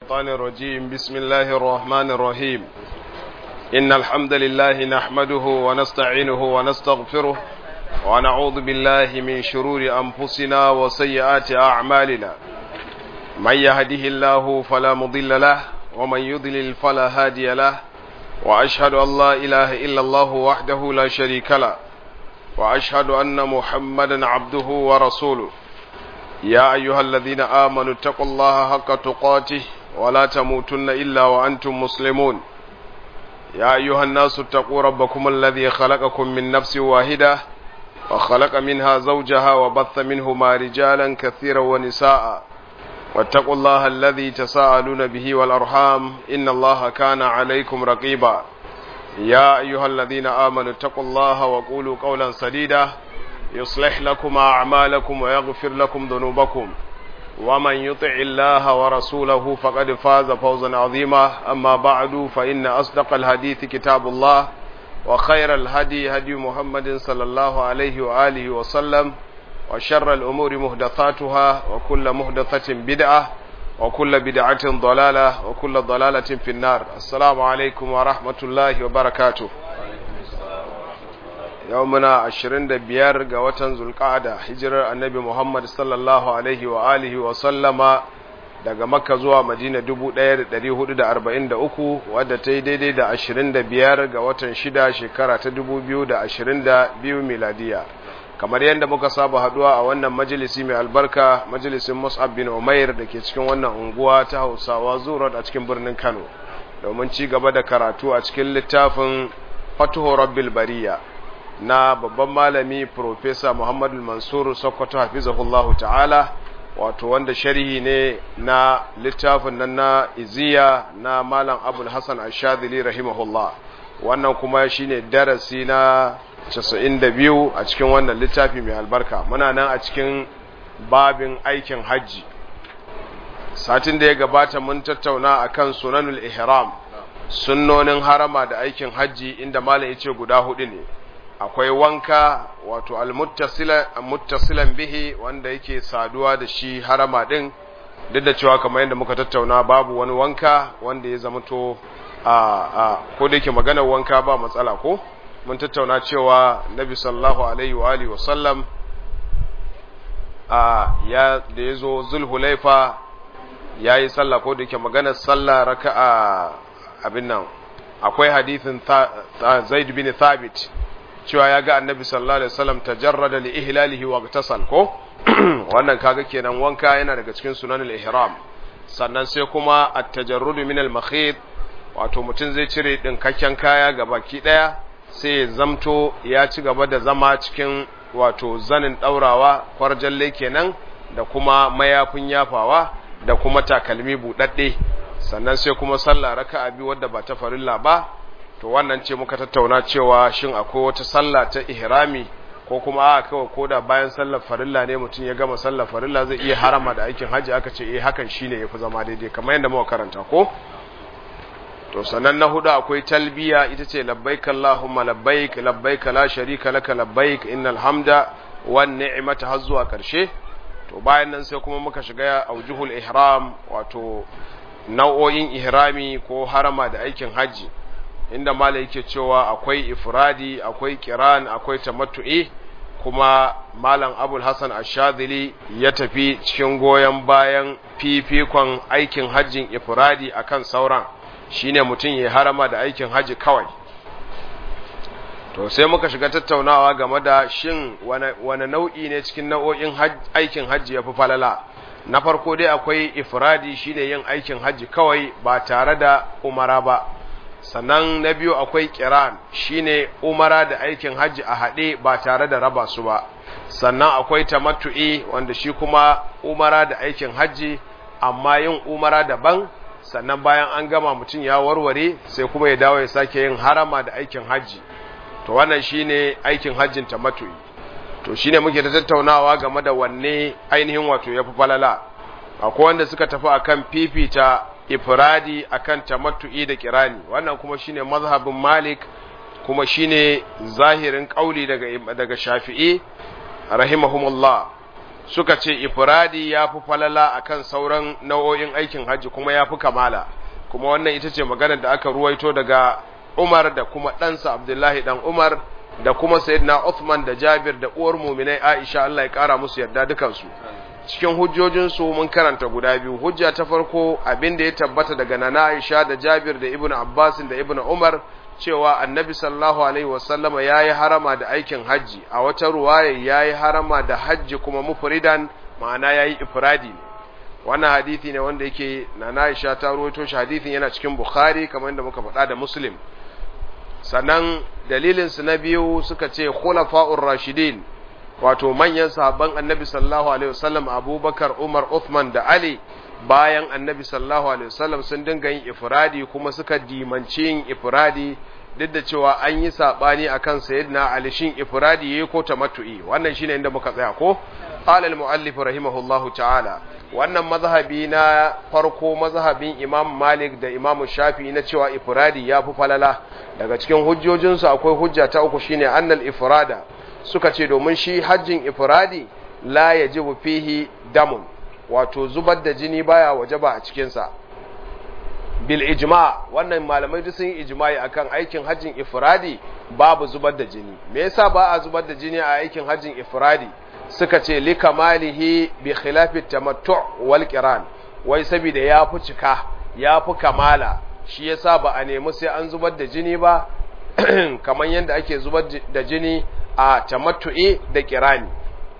الشيطان الرجيم بسم الله الرحمن الرحيم إن الحمد لله نحمده ونستعينه ونستغفره ونعوذ بالله من شرور أنفسنا وسيئات أعمالنا من يهده الله فلا مضل له ومن يضلل فلا هادي له وأشهد أن لا إله إلا الله وحده لا شريك له وأشهد أن محمدا عبده ورسوله يا أيها الذين آمنوا اتقوا الله حق تقاته ولا تموتن إلا وأنتم مسلمون يا أيها الناس اتقوا ربكم الذي خلقكم من نفس واحدة وخلق منها زوجها وبث منهما رجالا كثيرا ونساء واتقوا الله الذي تساءلون به والأرحام إن الله كان عليكم رقيبا يا أيها الذين آمنوا اتقوا الله وقولوا قولا سديدا يصلح لكم أعمالكم ويغفر لكم ذنوبكم ومن يطع الله ورسوله فقد فاز فوزا عظيما أما بعد فإن أصدق الحديث كتاب الله وخير الهدي هدي محمد صلى الله عليه وآله وسلم وشر الأمور مهدثاتها وكل مهدثة بدعة وكل بدعة ضلالة وكل ضلالة في النار السلام عليكم ورحمة الله وبركاته يومنا عشرين دبيار قوة zulqa'ada hijirar annabi Muhammad sallallahu alaihi wa alihi wa sallama daga Makka zuwa Madina 1443 wadda ta yi daidai da 25 ga watan shida shekara ta 2022 miladiya kamar yadda muka saba haduwa a wannan majalisi mai albarka majalisin Mus'ab bin Umair da ke cikin wannan unguwa ta Hausawa Zurat a cikin birnin Kano domin ci gaba da karatu a cikin littafin Fatuhu Rabbil Bariya na babban malami Profesa Muhammadu Mansur Sokoto hafizahullahu ta'ala wato wanda sharhi ne na littafin nan na iziya na Malam Abul Hassan Ashadili rahimahullah wannan kuma shine darasi na 92 a cikin wannan littafi mai albarka muna nan a cikin babin aikin hajji satin da ya gabata mun tattauna akan sunanul ihram sunnonin harama da aikin hajji inda malam yace guda hudu ne akwai wanka wato almuttasilan bihi wanda yake saduwa da shi harama din duk da cewa kamar yadda muka tattauna babu wani wanka wanda ya zama to a a ko da yake maganar wanka ba matsala ko mun tattauna cewa nabi sallallahu alaihi wa alihi wasallam a ya da yazo zulhulaifa yayi sallah ko da yake maganar sallah raka'a abin nan akwai hadithin Zaid bin Thabit cewa ya ga annabi sallallahu alaihi wasallam tajarrada li ihlalihi wa igtasal ko wannan kaga kenan wanka yana daga cikin sunanul ihram sannan sai kuma at-tajarrudu min al-makhit wato mutum zai cire dinkakken kaya ga baki daya sai ya zamto ya ci gaba da zama cikin wato zanin daurawa kwarjalle kenan da kuma mayafin yafawa da kuma takalmi budadde sannan sai kuma sallah raka'a biyu wadda ba ta farilla ba to wannan ce muka tattauna cewa shin akwai wata sallah ta ihrami ko kuma a kawai koda bayan sallar farilla ne mutum ya gama sallar farilla zai iya harama da aikin haji aka ce eh hakan shine yafi zama daidai kamar yadda muka karanta ko to sannan na hudu akwai talbiya ita ce labbaik allahumma labbaik labbaik la sharika laka labbaik innal hamda wan ni'mata har zuwa karshe to bayan nan sai kuma muka shiga aujuhul ihram wato nau'o'in ihrami ko harama da aikin haji inda mala yake cewa akwai ifradi akwai kiran akwai tamattu'i kuma malam abul hasan ashadili ya tafi cikin goyon bayan fifikon aikin hajjin ifradi akan sauran shine mutum ya harama da aikin haji kawai to sai muka shiga tattaunawa game da shin wane nau'i ne cikin nau'o'in aikin hajji ya fi falala na farko dai akwai ifradi shine yin aikin hajji kawai ba tare da umara ba sannan na biyu akwai kiran shine umara da aikin hajji a haɗe ba tare da raba su ba sannan akwai tamattu'i wanda shi kuma umara da aikin hajji amma yin umara daban sannan bayan an gama mutum ya warware sai kuma ya dawo ya sake yin harama da aikin hajji to wannan shine aikin hajjin tamattu'i to shine muke ta tattaunawa game da wanne ainihin wato yafi falala akwai wanda suka tafi akan fifita ifradi akan tamattu'i da kirani wannan kuma shine mazhabin Malik kuma shine zahirin kauli daga daga Shafi'i rahimahumullah suka ce ifradi ya fi falala akan sauran nau'o'in aikin hajji kuma ya fi kamala kuma wannan ita ce maganar da aka ruwaito daga Umar da kuma ɗansa Abdullahi ɗan Umar da kuma Sayyidina Uthman da Jabir da uwar muminai Aisha Allah ya ƙara musu yarda dukansu cikin hujjojinsu mun karanta guda biyu hujja ta farko abin da ya tabbata daga Nana Aisha da Jabir da Ibn Abbas da Ibn Umar cewa Annabi sallallahu alaihi wasallama yayi harama da aikin hajji a wata ruwaya yayi harama da hajji kuma mufridan ma'ana yayi ifradi ne wannan hadisi ne wanda yake Nana Aisha ta rawaito shi hadisin yana cikin Bukhari kamar yadda muka faɗa da Muslim sannan dalilin su na biyu suka ce khulafa'ur rashidin wato manyan sahabban annabi sallallahu alaihi wasallam abubakar umar uthman da ali bayan annabi sallallahu alaihi wasallam sun dinga yin ifradi kuma suka dimanci yin ifradi duk da cewa an yi sabani akan sayyidina ali shin ifradi yayi ko tamattu'i wannan shine inda muka tsaya ko qala al-muallif rahimahullahu ta'ala wannan mazhabi na farko mazhabin imam malik da imam shafi na cewa ifradi ya fi falala daga cikin hujjojinsu akwai hujja ta uku shine annal ifrada suka ce domin shi hajjin ifradi la yajibu fihi damun wato zubar da jini baya wajaba a cikinsa bil ijma wannan malamai duk sun yi ijma'i akan aikin hajjin ifradi babu zubar da jini me yasa ba a zubar da jini a aikin hajjin ifradi suka ce li kamalihi bi khilafi tamattu wal qiran wai saboda ya fi cika ya fi kamala shi yasa ba a nemi sai an zubar da jini ba kamar yadda ake zubar da jini a tamattu'i da kirani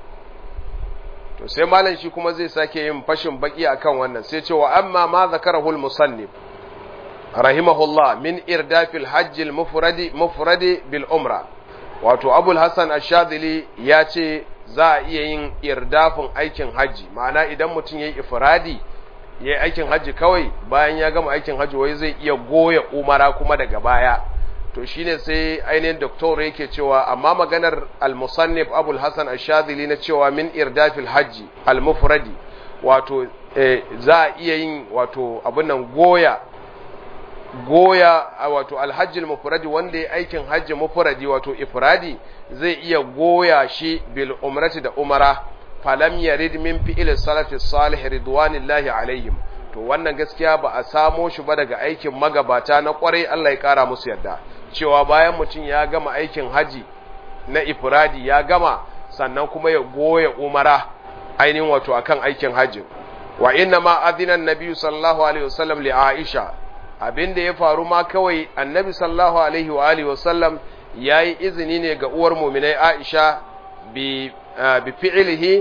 to sai malam shi kuma zai sake yin fashin baki akan wannan sai cewa amma ma zakarahu al-musannif rahimahullah min irdafil hajj al-mufradi mufradi bil umra wato abul hasan ash-shadili ya ce za a iya yin irdafin aikin hajji ma'ana idan mutum yayi ifradi yayi aikin hajji kawai bayan ya gama aikin hajji wai zai iya goya umara kuma daga baya to shine sai ainihin doktor yake cewa amma maganar al-musannif abul hasan ash-shadili na cewa min irdafil hajji al-mufradi wato za a iya yin wato abin nan goya goya wato alhajjil mufradi wanda ya aikin hajji mufradi wato ifradi zai iya goya shi bil umrati da umara falam yarid min fi'il salafi salih ridwanillahi alaihim to wannan gaskiya ba a samo shi ba daga aikin magabata na kwarai Allah ya kara musu yarda cewa bayan mutum ya gama aikin haji na ifradi ya gama sannan kuma ya goya umara ainihin wato akan aikin hajji wa inna ma adina annabi sallallahu alaihi wasallam li aisha abin da ya faru ma kawai annabi sallallahu alaihi wa alihi wasallam yayi izini ne ga uwar mu'minai aisha bi bi fi'lihi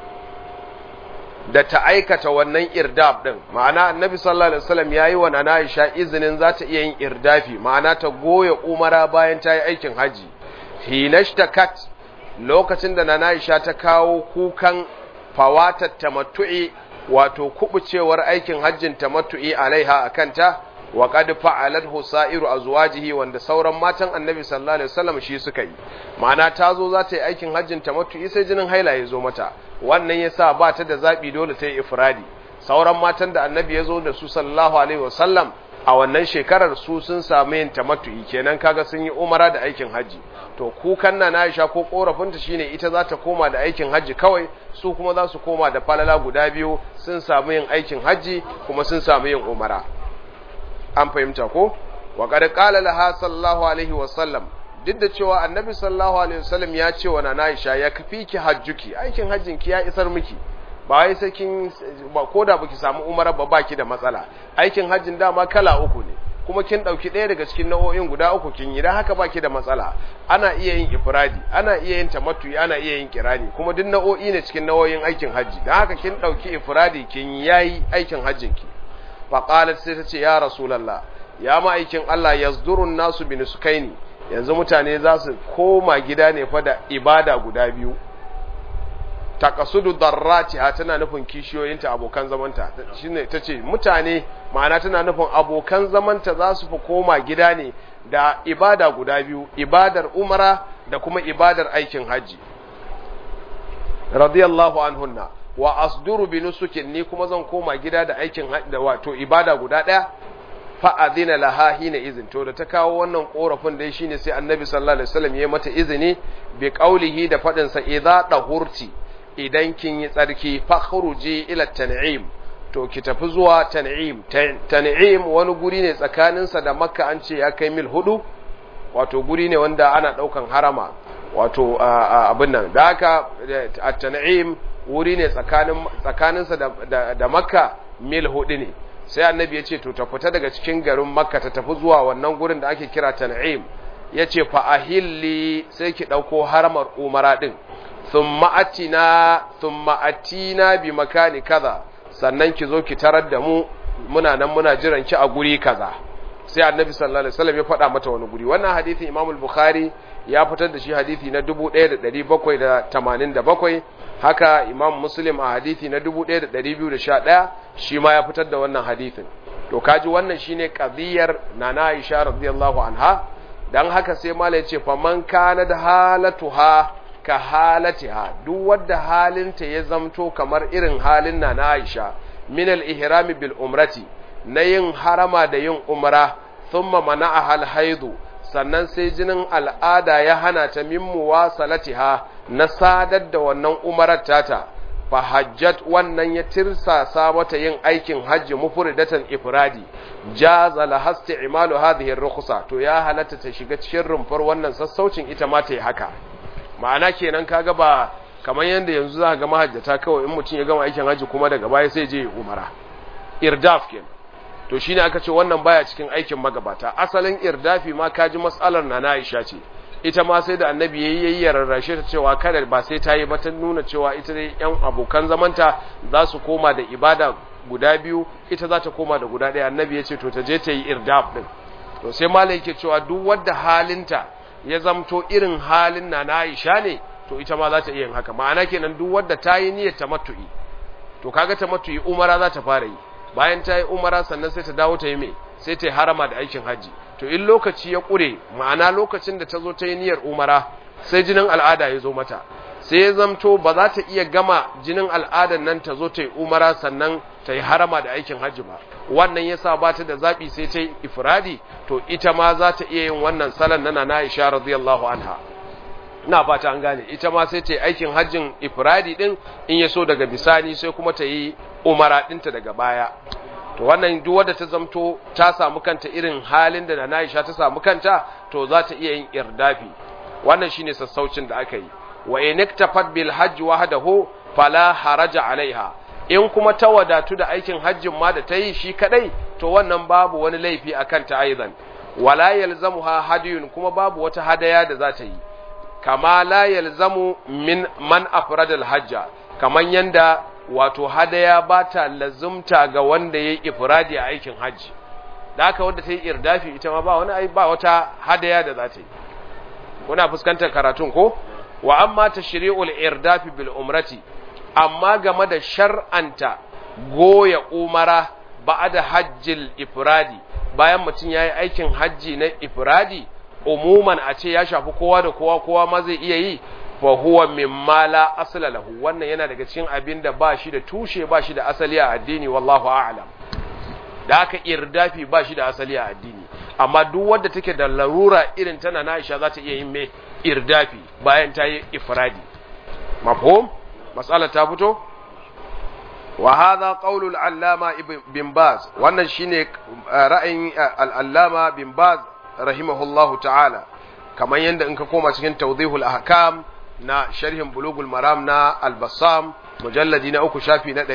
da ta aikata wannan irdaf din ma'ana annabi sallallahu alaihi wasallam yayi wa nana Aisha izinin za ta iya yin irdafi ma'ana ta goya umara bayan ta yi aikin haji hinashtakat lokacin da nana Aisha ta kawo kukan fawatat tamattu'i wato kubucewar aikin hajjin tamattu'i alaiha akanta wa qad fa'alat husairu azwajihi wanda sauran matan annabi sallallahu alaihi wasallam shi suka yi ma'ana ta zo za ta yi aikin hajjin tamattu'i sai jinin haila ya zo mata wannan yasa ba ta da zabi dole ta yi ifradi sauran matan da annabi ya zo da su sallallahu alaihi wasallam a wannan shekarar su sun samu yin tamattu'i kenan kaga sun yi umara da aikin haji to kukan na Aisha ko korafinta shine ita za ta koma da aikin haji kawai su kuma za su koma da falala guda biyu sun samu yin aikin haji kuma sun samu yin umara an fahimta ko wa qad qala laha sallallahu alaihi wasallam duk da cewa annabi sallallahu alaihi wasallam ya ce wa nana Aisha ya kafi ki hajjuki aikin hajjin ki ya isar miki ba wai sai kin ba koda baki samu umara ba baki da matsala aikin hajjin dama kala uku ne kuma kin dauki ɗaya daga cikin nau'o'in guda uku kin yi dan haka baki da matsala ana iya yin ifradi ana iya yin tamattu ana iya yin kirani kuma duk nau'o'i ne cikin nau'o'in aikin hajji dan haka kin dauki ifradi kin yayi aikin hajjin ki fa qalat sai ta ce ya rasulullah ya ma aikin Allah yazdurun nasu bi nusukaini yanzu mutane za su koma gida ne fa da ibada guda biyu takasudu darrati ha tana nufin kishiyoyinta abokan zamanta shine tace mutane ma'ana tana nufin abokan zamanta za su fi koma gida ne da ibada guda biyu ibadar umara da kuma ibadar aikin haji radiyallahu anhunna wa asduru bi nusukin ni kuma zan koma gida da aikin da wato ibada guda daya fa'adina laha hina izin to da ta kawo wannan korafin dai shine sai annabi sallallahu alaihi wasallam ya mata izini bi qaulihi da fadin sa idza dahurti idan kin yi tsarki fakhruji ila tan'im to ki tafi zuwa tan'im tan'im wani guri ne tsakaninsa da makka an ce ya kai mil hudu wato guri ne wanda ana daukan harama wato abin nan da haka at-tan'im wuri ne tsakanin tsakaninsa da, da, da makka mil hudu ne sai annabi ya ce to ta fita daga cikin garin makka ta tafi zuwa wannan gurin da ake kira tan'im ya ce fa ahilli sai ki ɗauko haramar umara ɗin thumma atina thumma atina bi makani kaza sannan ki zo ki tarar da mu muna nan muna jiran ki a guri kaza sai annabi sallallahu alaihi wasallam ya faɗa mata wani guri wannan hadisin imam al-bukhari ya fitar da shi hadisi na 1787 haka imam muslim a hadisi na 1211 shi ma ya fitar da wannan hadisin to kaji wannan shine qadiyar nana aisha radiyallahu anha dan haka sai mala yace faman kana da halatuha ka halatiha duk wanda halinta ya zamto kamar irin halin nana aisha min al-ihram bil umrati na yin harama da yin umra thumma mana'aha al-haidu sannan sai jinin al'ada ya hana ta min muwasalatiha na sadar da wannan umarar tata fa hajjat wannan ya tirsasa mata yin aikin hajji mufridatan ifradi jaza la hasti imalu hadhihi ar-rukhsa to ya halatta ta shiga cikin rumfar wannan sassaucin ita ma ta yi haka ma'ana kenan kaga ba kamar yanda yanzu za ga mahajjata kawai in mutum ya gama aikin hajji kuma daga baya sai je ya umara irdaf kenan to shine aka ce wannan baya cikin aikin magabata asalin irdafi ma kaji mas'alar na Aisha ce ita ma sai da annabi yayi yayi rarrashe ta cewa kada ba sai ta yi ba ta nuna cewa ita dai yan abokan zamanta za su koma da ibada guda biyu ita za ta koma da guda ɗaya annabi ya ce to ta je ta yi irdaf din to sai malai yake cewa duk wadda halinta ya zamto irin halin na na Aisha ne to ita ma za ta iya yin haka ma'ana kenan duk wadda ta yi niyyar tamattu'i to kaga tamattu'i umara za ta fara yi bayan ta yi umara sannan sai ta dawo ta yi mai sai ta yi harama da aikin hajji to in lokaci ya ƙure ma'ana lokacin da ta zo ta yi niyyar umara sai jinin al'ada ya zo mata sai ya zamto ba za ta iya gama jinin al'adan nan ta zo ta yi umara sannan ta yi harama da aikin hajji ba wannan yasa ba ta da zaɓi sai ta yi ifradi to ita ma za ta iya yin wannan salon na na Aisha radiyallahu anha ina fata an gane ita ma sai ta yi aikin hajjin ifradi din in ya so daga bisani sai kuma ta yi umara ɗinta daga baya to wannan duk wadda ta zamto ta samu kanta irin halin da na Aisha ta samu kanta to za ta iya yin irdafi wannan shine sassaucin da aka yi wa in iktafat bil hajj wahdahu fala haraja alaiha in kuma ta wadatu da aikin hajjin ma da ta yi shi kadai to wannan babu wani laifi akan ta aidan wala yalzamuha hadiyun kuma babu wata hadaya da za ta yi kama la yalzamu min man afradal hajja kaman yanda wato hadaya ba ta lazumta ga wanda ya yi ifradi a aikin hajji da haka wadda ta yi irdafi ita ma ba wani ai ba wata hadaya da za ta yi kuna fuskantar karatun ko wa amma tashri'ul irdafi bil umrati amma game da shar'anta goya umara ba'da hajjil ifradi bayan mutum yayi aikin hajji na ifradi umuman a ce ya shafi kowa da kowa kowa ma zai iya yi fa huwa mimma la asla lahu wannan yana daga cikin abin da ba shi da tushe ba shi da asali a addini wallahu a'lam da haka irdafi ba shi da asali a addini amma duk wanda take da larura irin tana na Aisha za ta iya yin mai irdafi bayan ta yi ifradi mafhum mas'ala ta fito wa hadha qawlu al-allama ibn baz wannan shine ra'ayin al-allama bin baz rahimahullahu ta'ala kamar yadda in ka koma cikin tawdihul ahkam na sharhin bulugul maram na al-bassam mujalladi na uku shafi na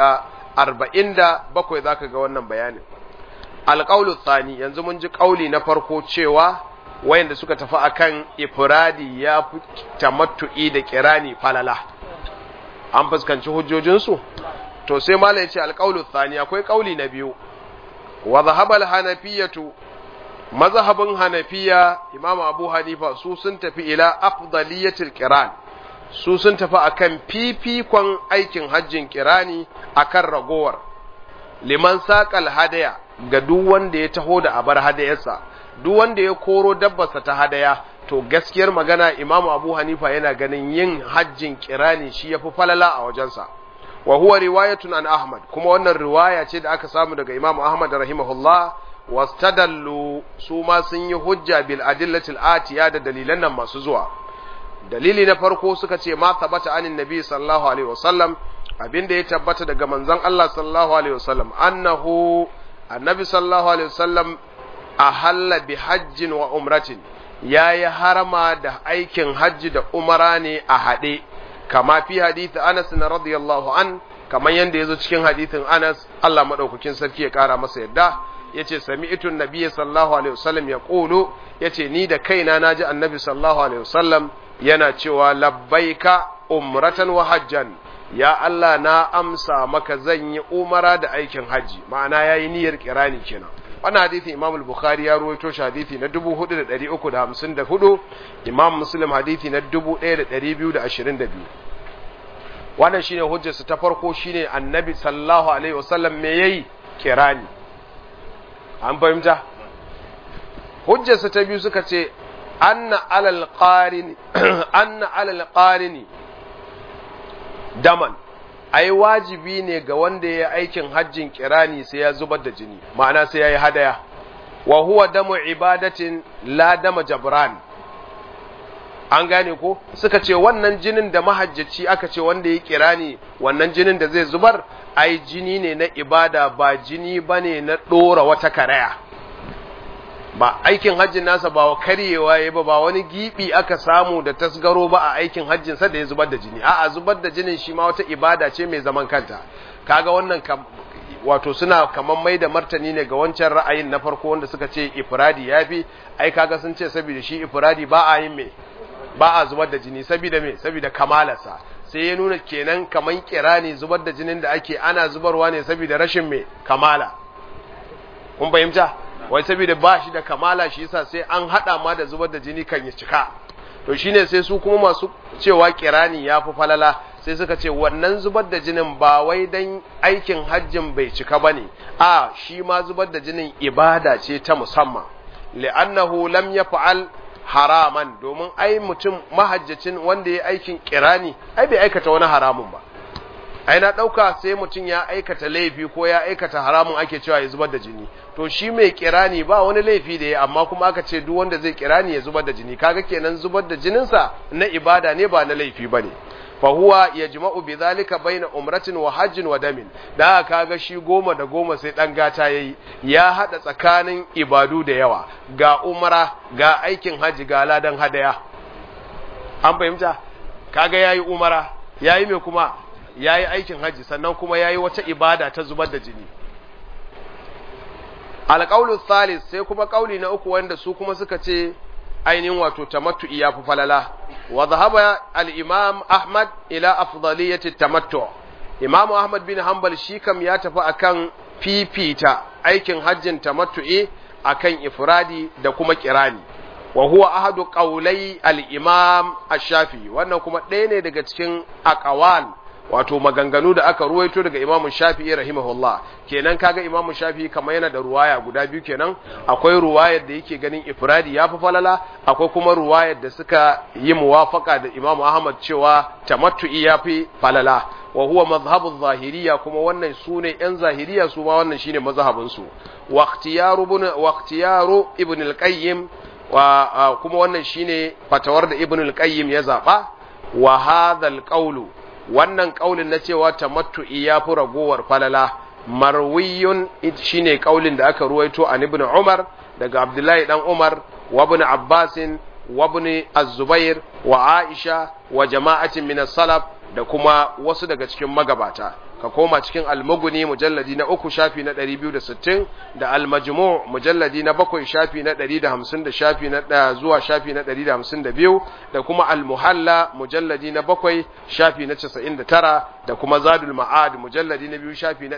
247 zaka ga wannan bayanin alqaulu thani yanzu mun ji kauli na farko cewa wayanda suka tafi akan ifradi ya fi tamattu'i da kirani falala an fuskanci hujjojinsu to sai malai ya ce alqaulu thani akwai kauli na biyu wa dhahaba al-hanafiyatu mazhabin hanafiya imamu abu hanifa su sun tafi ila afdaliyatil kiran su sun tafi akan fifikon aikin hajjin kirani akan ragowar liman saƙal hadaya ga duk wanda ya taho da abar hadayarsa duk wanda ya koro dabbarsa ta hadaya to gaskiyar magana imamu abu hanifa yana ganin yin hajjin kirani shi ya fi falala a wajensa wa huwa riwayatun an ahmad kuma wannan riwaya ce da aka samu daga imamu ahmad rahimahullah wastadallu su ma sun yi hujja bil adillatil atiya da dalilan nan masu zuwa dalili na farko suka ce ma tabbata anin nabi sallallahu alaihi wasallam abinda ya tabbata daga manzon Allah sallallahu alaihi wasallam annahu annabi sallallahu alaihi wasallam ahalla bi hajjin wa umratin yayi harama da aikin hajji da umara ne a haɗe kama fi hadisi Anas na radiyallahu an kamar yanda yazo cikin hadisin Anas Allah madaukakin sarki ya kara masa yadda yace sami'tu nabiyyi sallallahu alaihi wasallam yaqulu yace ni da kaina naji annabi sallallahu alaihi wasallam yana cewa labbaika umratan wa hajjan ya Allah na amsa maka zan yi umara da aikin haji ma'ana yayi niyyar kirani kenan wannan hadisi Imam al-Bukhari ya ruwaito shi hadisi na 4354 Imam Muslim hadisi na 1222 wannan shine hujjarsa ta farko shine Annabi sallallahu alaihi wasallam me yayi kirani an fahimta hujjarsa ta biyu suka ce anna alal qarin anna alal qarini daman ai wajibi ne ga wanda ya aikin hajjin kirani sai ya zubar da jini ma'ana sai ya yi hadaya wa huwa damu ibadatin la dama jabran an gane ko suka ce wannan jinin da mahajjaci aka ce wanda ya kirani wannan jinin da zai zubar ai jini ne na ibada ba jini bane na dora wata karaya ba aikin hajjin nasa ba karyewa ya ba ba wani gibi aka samu da tasgaro ba a aikin hajjin sa da ya zubar da jini a'a zubar da jinin shi ma wata ibada ce mai zaman kanta kaga wannan wato suna kaman mai da martani ne ga wancan ra'ayin na farko wanda suka ce ifradi yafi ai kaga sun ce saboda shi ifradi ba a yin me ba a zubar da jini saboda me saboda kamalarsa sai ya nuna kenan kaman kirani zubar da jinin da ake ana zubarwa ne saboda rashin me kamala kun fahimta wai saboda ba shi da kamala shi yasa sai an hada ma da zubar da jini kan ya cika to shine sai su kuma masu cewa kirani ya fi falala sai suka ce wannan zubar da jinin ba wai dan aikin hajjin bai cika bane a shi ma zubar da jinin ibada ce ta musamman li'annahu lam yaf'al haraman domin ai mutum mahajjacin wanda ya aikin kirani ai bai aikata wani haramun ba ai na ɗauka sai mutum ya aikata laifi ko ya aikata haramun ake cewa ya zubar da jini to shi mai kirani ba wani laifi da ya amma kuma aka ce duk wanda zai kirani ya zubar da jini kaga kenan zubar da jininsa na ibada ne ba na laifi bane fa huwa yajma'u bidhalika baina umratin wa hajjin wa damin da kaga shi goma da goma sai dan gata yayi ya hada tsakanin ibadu da yawa ga umra ga aikin haji ga ladan hadaya an fahimta kaga yayi umara yayi me kuma ya yi aikin hajji sannan kuma ya yi wata ibada ta zubar da jini alƙaulu thalis sai kuma ƙauli na uku wanda su kuma suka ce ainihin wato tamattu'i ya fi falala wa zahaba al-imam ahmad ila afdaliyati tamattu imamu ahmad bin hanbal shi kam ya tafi akan fifita aikin hajjin tamattu'i akan ifradi da kuma kirani wa huwa ahadu qawlai al-imam ash-shafi wannan kuma ɗaya ne daga cikin aqwal wato maganganu da aka ruwaito daga Imam Shafi'i rahimahullah kenan kaga Imam Shafi'i kamar yana da ruwaya guda biyu kenan akwai ruwayar da yake ganin ifradi yafi falala akwai kuma ruwayar da suka yi muwafaka da Imam Ahmad cewa tamattu'i yafi falala wa huwa mazhabu zahiriya kuma wannan sune yan zahiriya su ma wannan shine mazhabin su wa ikhtiyaru ibn wa ikhtiyaru ibn al-qayyim wa kuma wannan shine fatawar da ibn al-qayyim ya zaba wa hadha al-qawlu wannan kaulin na cewa tamattu'i ya fi ragowar falala marwiyun shine kaulin da aka ruwaito an ibn Umar daga Abdullahi dan Umar wa ibn Abbas wa ibn Az-Zubair wa Aisha wa jama'atin min as-salaf da kuma wasu daga cikin magabata ka koma cikin al-Mughni mujalladi na uku shafi na 260 da al-Majmu' mujalladi na bakwai shafi na 150 da shafi na zuwa shafi na 152 da kuma al-Muhalla mujalladi na bakwai shafi na 99 da kuma Zadul Ma'ad mujalladi na biyu shafi na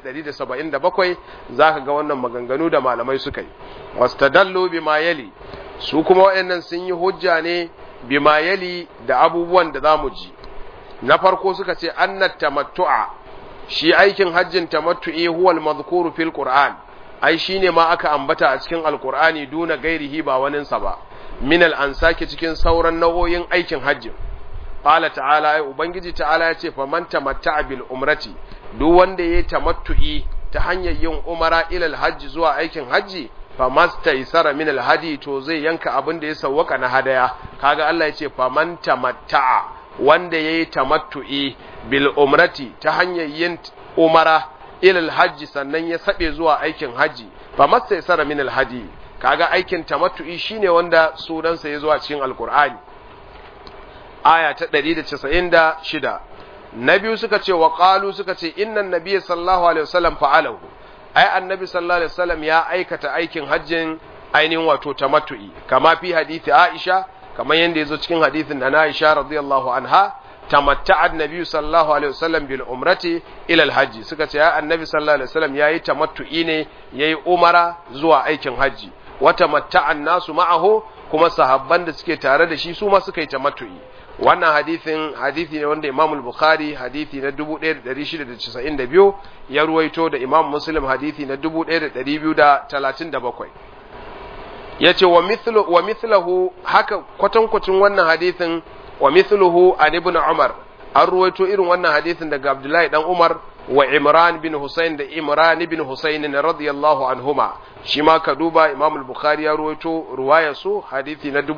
177 zaka ga wannan maganganu da malamai suka yi wastadallu bima yali su kuma waɗannan sun yi hujja ne bima yali da abubuwan da zamu ji na farko suka ce annat tamattu'a shi aikin hajjin tamattu'i huwa al-madhkuru fil Qur'an ai shine ma aka ambata a cikin alqur'ani duna gairihi ba waninsa ba min al-ansaki cikin sauran nau'o'in aikin hajjin qala ta'ala ai ubangiji ta'ala ya ce faman tamatta'a bil umrati duk wanda yayi tamattu'i ta hanyar yin umara ila al-hajji zuwa aikin hajji famastaysara min alhadi to zai yanka abin da ya sawwaka na hadaya kaga Allah ya ce faman tamatta'a wanda yayi tamattu'i bil umrati ta hanyar yin umara ilal hajji sannan ya sabe zuwa aikin haji famastaysara min alhadi kaga aikin tamattu'i shine wanda sunansa ya zuwa cikin alqur'ani aya ta 196 na biyu suka ce wa qalu suka ce innan nabiyyi sallallahu alaihi wasallam fa'alahu ai annabi sallallahu alaihi wasallam ya aikata aikin hajjin ainihin wato tamattu'i kama fi hadisi Aisha kamar yanda yazo cikin hadisin na Aisha radiyallahu anha tamatta'a annabi sallallahu alaihi wasallam bil umrati ila al hajji suka ce ai annabi sallallahu alaihi wasallam yayi tamattu'i ne yayi umara zuwa aikin hajji wa tamatta'a nasu ma'ahu kuma sahabban da suke tare da shi su ma suka yi tamattu'i wannan hadithin hadithi ne wanda Imam Bukhari hadithi na 1692 ya ruwaito da Imam Muslim hadithi na 1237 yace wa mithlu wa mithluhu haka kwatankwacin wannan hadithin wa mithluhu an ibn Umar an ruwaito irin wannan hadithin daga Abdullahi dan Umar wa Imran bin Husayn da Imran bin Husayn radiyallahu anhuma shi ma ka duba Imam al-Bukhari ya ruwaito ruwayar su hadisi na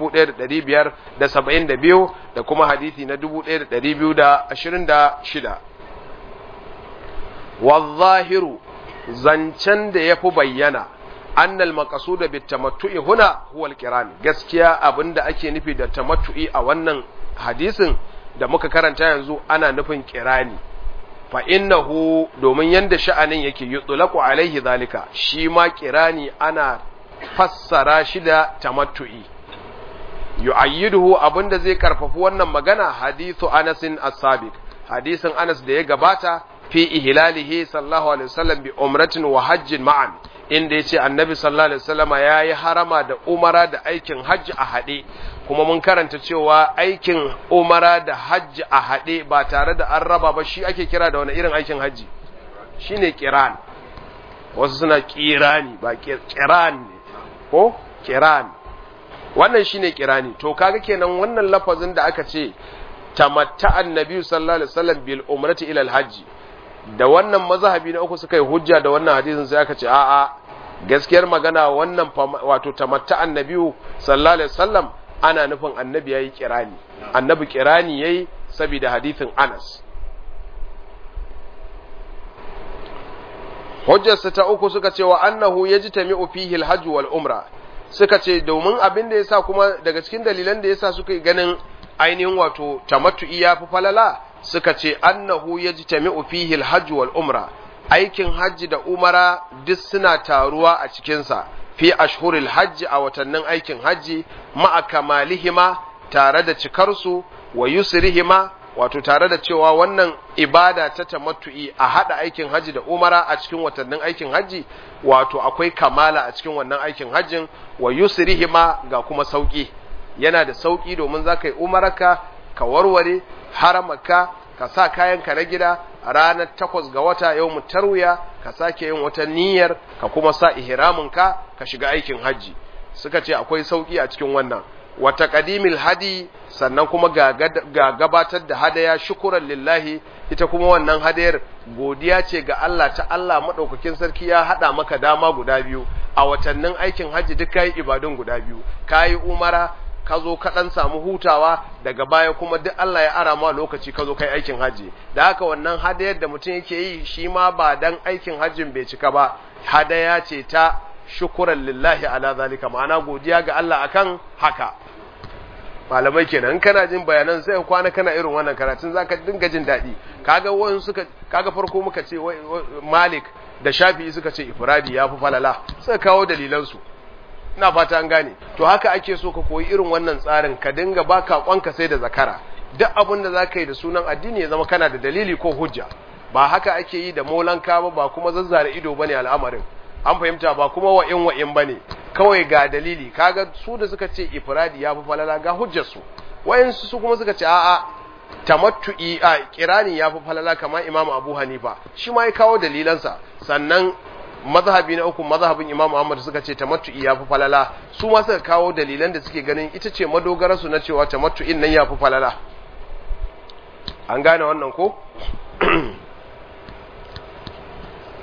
1572 da kuma hadisi na 1226 والظاهر zancen da yafi bayyana annal maqsuda bit tamattu'i huna huwa al-qiran gaskiya abinda ake nufi da tamattu'i a wannan hadisin da muka karanta yanzu ana nufin kirani fa innahu domin yanda sha'anin yake yutlaqu alaihi zalika shi ma kirani ana fassara shi da tamattu'i yu'ayyiduhu abinda zai karfafi wannan magana hadithu Anas as-sabiq hadisin Anas da ya gabata fi ihlalihi sallallahu alaihi wasallam bi umratin wa hajjin ma'an inda yace annabi sallallahu alaihi wasallama yayi harama da umara da aikin hajji a hade kuma mun karanta cewa aikin umara da hajji a haɗe ba tare da an raba ba shi ake kira da wani irin aikin hajji shi ne kiran wasu suna kirani ba kiran ne ko kiran wannan shi ne kirani to kaga kenan wannan lafazin da aka ce tamatta annabi sallallahu alaihi wasallam bil umrati ila al hajji da wannan mazhabi na uku suka yi hujja da wannan hadisin sai aka ce a'a gaskiyar magana wannan wato tamatta annabi sallallahu alaihi wasallam ana nufin annabi yayi kirani annabi kirani yayi saboda hadithin Anas hujjarsa ta uku suka ce wa annahu yajtami'u fihi al-hajj wal umra suka ce domin abin da yasa kuma daga cikin dalilan da yasa suka yi ganin ainihin wato tamattu'i ya fi falala suka ce annahu yajtami'u fihi al-hajj wal umra aikin hajji da umara duk suna taruwa a cikinsa fi ashhuril hajji a watannin aikin hajji ma'a kamalihima tare da cikarsu wa yusrihima wato tare da cewa wannan ibada ta tamattu'i a hada aikin hajji da umara a cikin watannin aikin hajji wato akwai kamala a cikin wannan aikin hajjin wa yusrihima ga kuma sauki yana da sauki domin za ka yi umaraka ka warware haramaka ka sa kayanka na gida a ranar takwas ga wata yau tarwiya ka sake yin wata niyyar ka kuma sa ihraminka ka shiga aikin hajji suka ce akwai sauki a cikin wannan wata qadimil hadi sannan kuma ga gabatar da hadaya shukuran lillahi ita kuma wannan hadayar godiya ce ga Allah ta Allah madaukakin sarki ya hada maka dama guda biyu a watannin aikin hajji duk kai ibadun guda biyu kayi umara ka zo ka ɗan samu hutawa daga baya kuma duk Allah ya ara ma lokaci ka zo kai aikin hajji da haka wannan hadayar da mutum yake yi shi ma ba dan aikin hajjin bai cika ba hadaya ce ta shukuran lillahi ala zalika ma'ana godiya ga Allah akan haka malamai kenan kana jin bayanan sai kwana kana irin wannan karatun zaka dinga jin daɗi kaga wayan suka kaga farko muka ce Malik da Shafi'i suka ce ifradi ya fi falala suka kawo dalilan su ina fata an gane to haka ake so ka koyi irin wannan tsarin ka dinga baka kwanka sai da zakara duk abin da zaka yi da sunan addini ya zama kana da dalili ko hujja ba haka ake yi da molanka ba ba kuma zazzara ido bane al'amarin an fahimta ba kuma wa'in wa'in bane kawai ga dalili kaga su da suka ce ifradi ya fi falala ga hujjar su wayansu su kuma suka ce a'a tamattu'i a kirani ya fi falala kamar imam abu hanifa shi ma ya kawo dalilansa sannan mazhabi na uku mazhabin Imam Ahmad suka ce tamattu'i ya fi falala su ma suka kawo dalilan da suke ganin ita ce madogara su na cewa tamattu'in nan ya fi falala an gane wannan ko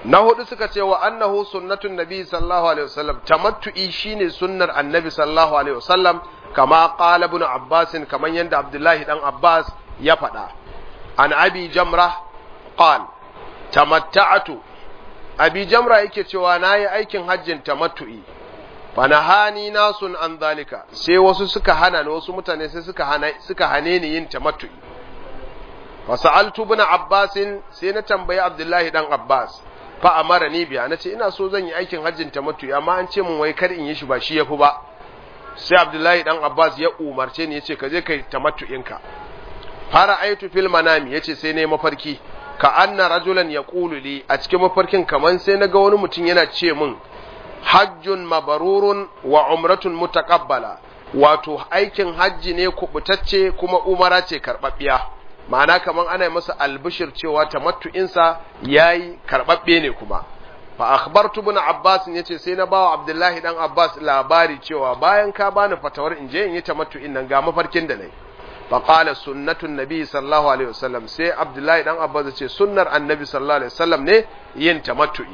na hudu suka ce wa annahu sunnatun nabi sallallahu alaihi wasallam tamattu'i shine sunnar annabi sallallahu alaihi wasallam kama qala ibn abbas kaman yanda abdullahi dan abbas ya faɗa an abi jamra qal tamatta'tu abi jamra yake cewa nayi aikin hajjin tamattu'i fanahani nasun an zalika sai wasu suka hana ni wasu mutane sai suka hana suka hane ni yin tamattu'i fasa'altu ibn abbas sai na tambayi abdullahi dan abbas fa amara ni biya nace ina so zan yi aikin hajjin tamattu'i amma an ce mun wai kar in yi shi ba shi yafi ba sai abdullahi dan abbas ya umarce ni yace ka je kai tamattu'inka fara aitu fil manami yace sai ne mafarki ka anna rajulan yaqulu li a cikin mafarkin kaman sai naga wani mutum yana ce min hajjun mabarurun wa umratun mutaqabbala wato aikin hajji ne kubutacce kuma umara ce karbabbiya ma'ana kaman ana yi masa albishir cewa tamattu'insa yayi karbabbe ne kuma fa akhbartu ibn abbas yace sai na bawa abdullahi dan abbas labari cewa bayan ka bani fatawar in je in yi tamattu'in nan ga mafarkin da nayi fa qala sunnatun nabi sallallahu alaihi wasallam sai abdullahi dan abbas yace sunnar annabi sallallahu alaihi wasallam ne yin tamattu'i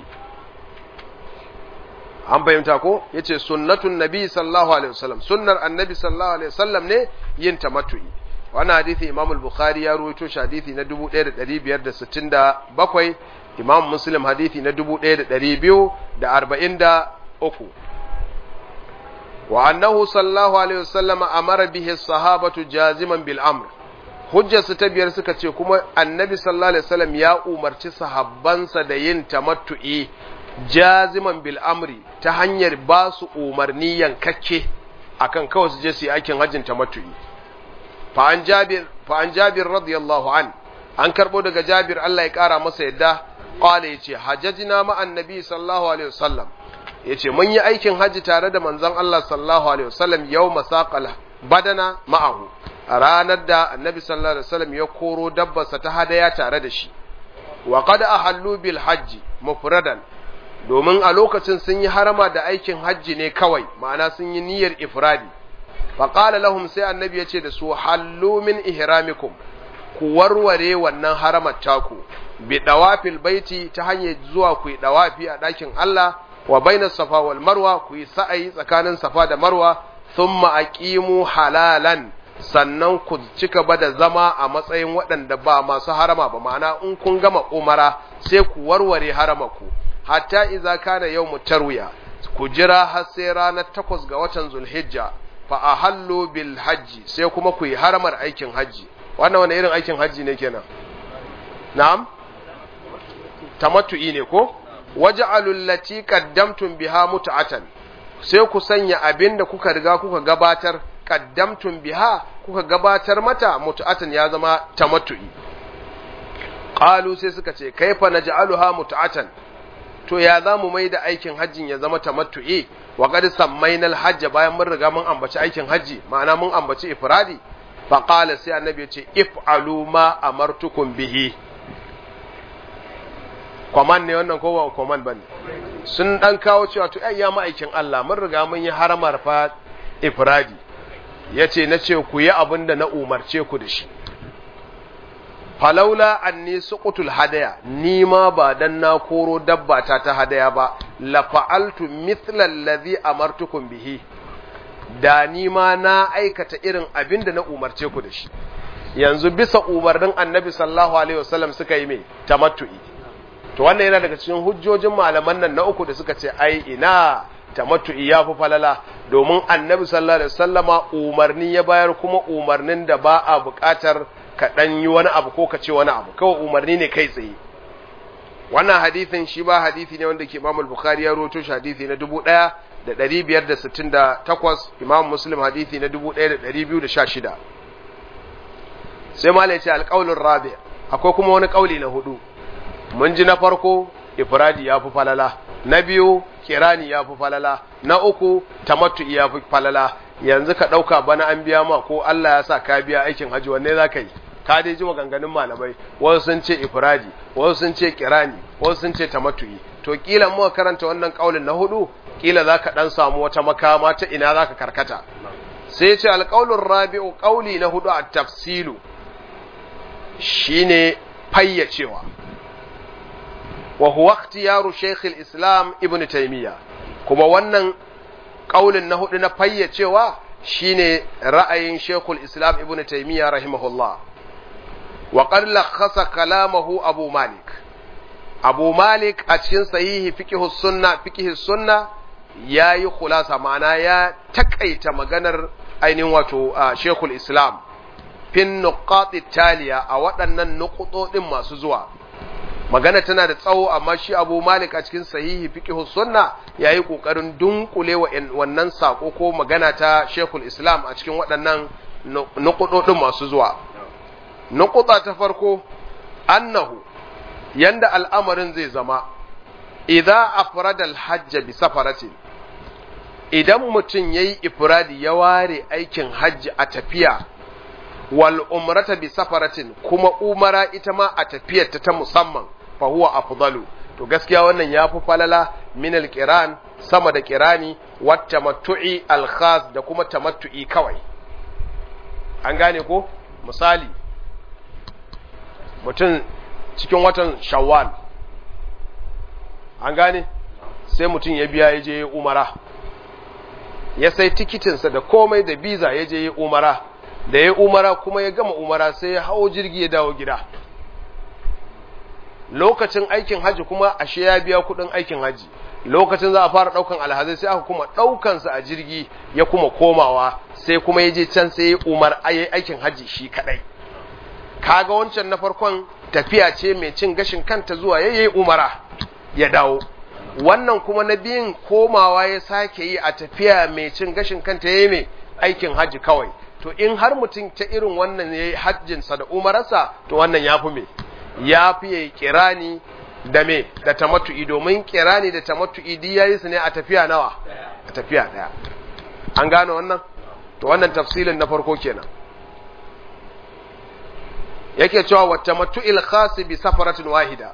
an fahimta ko yace sunnatun nabi sallallahu alaihi wasallam sunnar annabi sallallahu alaihi wasallam ne yin tamattu'i wannan hadisi imam al-bukhari ya rawaito shi hadisi na 1567 imam muslim hadisi na 1243 wa annahu sallallahu alaihi wasallam amara bihi sahabatu jaziman bil amr hujjarsu ta biyar suka ce kuma annabi sallallahu alaihi wasallam ya umarci sahabbansa da yin tamattu'i jaziman bil amri ta hanyar ba su umarni yankakke akan kawai su je su yi aikin hajjin tamattu'i fa an jabir fa an jabir radiyallahu an an karbo daga jabir Allah ya kara masa yadda qala yace hajjajna ma annabi sallallahu alaihi wasallam yace mun yi aikin hajji tare da manzon Allah sallallahu alaihi wasallam yawma saqal badana ma'ahu a ranar da annabi sallallahu alaihi wasallam ya koro dabbarsa ta hadaya tare da shi wa qad ahallu bil hajji mufradan domin a lokacin sun yi harama da aikin hajji ne kawai ma'ana sun yi niyyar ifradi faƙala lahum sai annabi ya ce da su hallu min ihramikum ku warware wannan haramar taku bi dawafil baiti ta hanyar zuwa ku yi dawafi a ɗakin Allah wa bainas safa wal marwa ku yi sa'ayi tsakanin safa da marwa thumma aqimu halalan sannan ku cika ba da zama a matsayin waɗanda ba masu harama ba ma'ana in kun gama umara sai ku warware haramaku hatta iza kana yawmu tarwiya ku jira har sai ranar takwas ga watan zulhijja fa ahallu bil hajji sai kuma ku yi haramar aikin hajji wannan wani irin aikin hajji ne kenan na'am tamattu'i ne ko waj'alu allati qaddamtum biha mut'atan sai ku sanya abinda kuka riga kuka gabatar qaddamtum biha kuka gabatar mata mut'atan ya zama tamattu'i qalu sai suka ce kaifa naj'aluha mut'atan to ya za mu mai da aikin hajjin ya zama tamattu'i wa qad sammainal hajj bayan mun riga mun ambaci aikin hajji ma'ana mun ambaci ifradi fa qala sai annabi ya ce if'alu ma amartukum bihi kwaman ne wannan ko ba kwaman bane sun dan kawo cewa to ai ya ma'aikin Allah mun riga mun yi haramar fa ifradi yace nace ku yi abin da na umarce ku da shi falaula anni suqutul hadaya ni ma ba dan na koro dabba ta ta hadaya ba la fa'altu mithla allazi amartukum bihi da ni ma na aikata irin abin da na umarce ku da shi yanzu bisa umarnin annabi sallallahu alaihi wasallam suka yi mai tamattu'i to wannan yana daga cikin hujjojin malaman nan na uku da suka ce ai ina tamattu'i ya fi falala domin annabi sallallahu alaihi wasallama umarni ya bayar kuma umarnin da ba a buƙatar ka ɗan yi wani abu ko ka ce wani abu kawai umarni ne kai tsaye wannan hadithin shi ba hadithi ne wanda ke imam al-bukhari ya roto shi hadithi na dubu ɗaya da ɗari biyar da sittin da takwas imam muslim hadithi na dubu ɗaya da ɗari biyu da sha shida sai ma ce alƙaulin rabi akwai kuma wani ƙauli na hudu mun ji na farko ifradi ya fi falala na biyu kirani ya fi falala na uku tamattu ya fi falala yanzu ka ɗauka bana an biya ma ko Allah ya sa ka biya aikin hajji wanne za ka yi ka dai ji maganganun malamai wasu sun ce ifradi wasu sun ce kirani wasu sun ce tamattu'i to kila muka karanta wannan kaulin na hudu kila za ka ɗan samu wata makama ta ina za ka karkata sai ce alƙaulun rabi'u ƙauli na hudu a tafsilu shine fayyacewa wa huwa ikhtiyaru shaykh al-islam ibn taymiya kuma wannan kaulin na hudu na fayyacewa shine ra'ayin shaykh al-islam ibn taymiya rahimahullah wa qad lakhasa kalamahu abu malik abu malik a cikin sahihi fiqh sunna fiqh sunna yayi khulasa ma'ana ya takaita maganar ainihin wato shaykh al-islam fin nuqati taliya a waɗannan nuqutodin masu zuwa magana tana da tsawo amma shi Abu Malik a cikin sahihi fiqh sunna yayi kokarin dunkule wa wannan sako ko magana ta Sheikhul Islam a cikin waɗannan nuqutodin masu zuwa nuquta ta farko annahu yanda al'amarin zai zama idza afrada al-hajj bi safaratin idan mutum yayi ifradi ya ware aikin hajji a tafiya wal umrata bi safaratin kuma umara ita ma a tafiyar ta musamman fa huwa afdalu to gaskiya wannan yafi falala min al qiran sama da qirani wat tamattu'i al khas da kuma tamattu'i kawai an gane ko misali mutum cikin watan shawwal an gane sai mutum ya biya ya je umara ya sai tikitinsa da komai da biza ya je umara da ya umara kuma ya gama umara sai ya hau jirgi ya dawo gida lokacin aikin haji kuma ashe ya biya kudin aikin haji lokacin za a fara daukan alhazai sai aka kuma daukansa a jirgi ya kuma komawa sai kuma ya je can sai ya umar ayi aikin haji shi kadai kaga wancan na farkon tafiya ce mai cin gashin kanta zuwa yayi umara ya dawo wannan kuma na biyun komawa ya sake yi a tafiya mai cin gashin kanta yayi mai aikin haji kawai to in har mutum ta irin wannan ya yi hajjinsa da umararsa to wannan ya fi me ya fi ya yi kirani da me da tamattu'i domin kirani da tamattu'i di ya yi su ne a tafiya nawa a tafiya daya an gane wannan to wannan tafsilin na farko kenan yake cewa wa tamattu'il khas bi safaratin wahida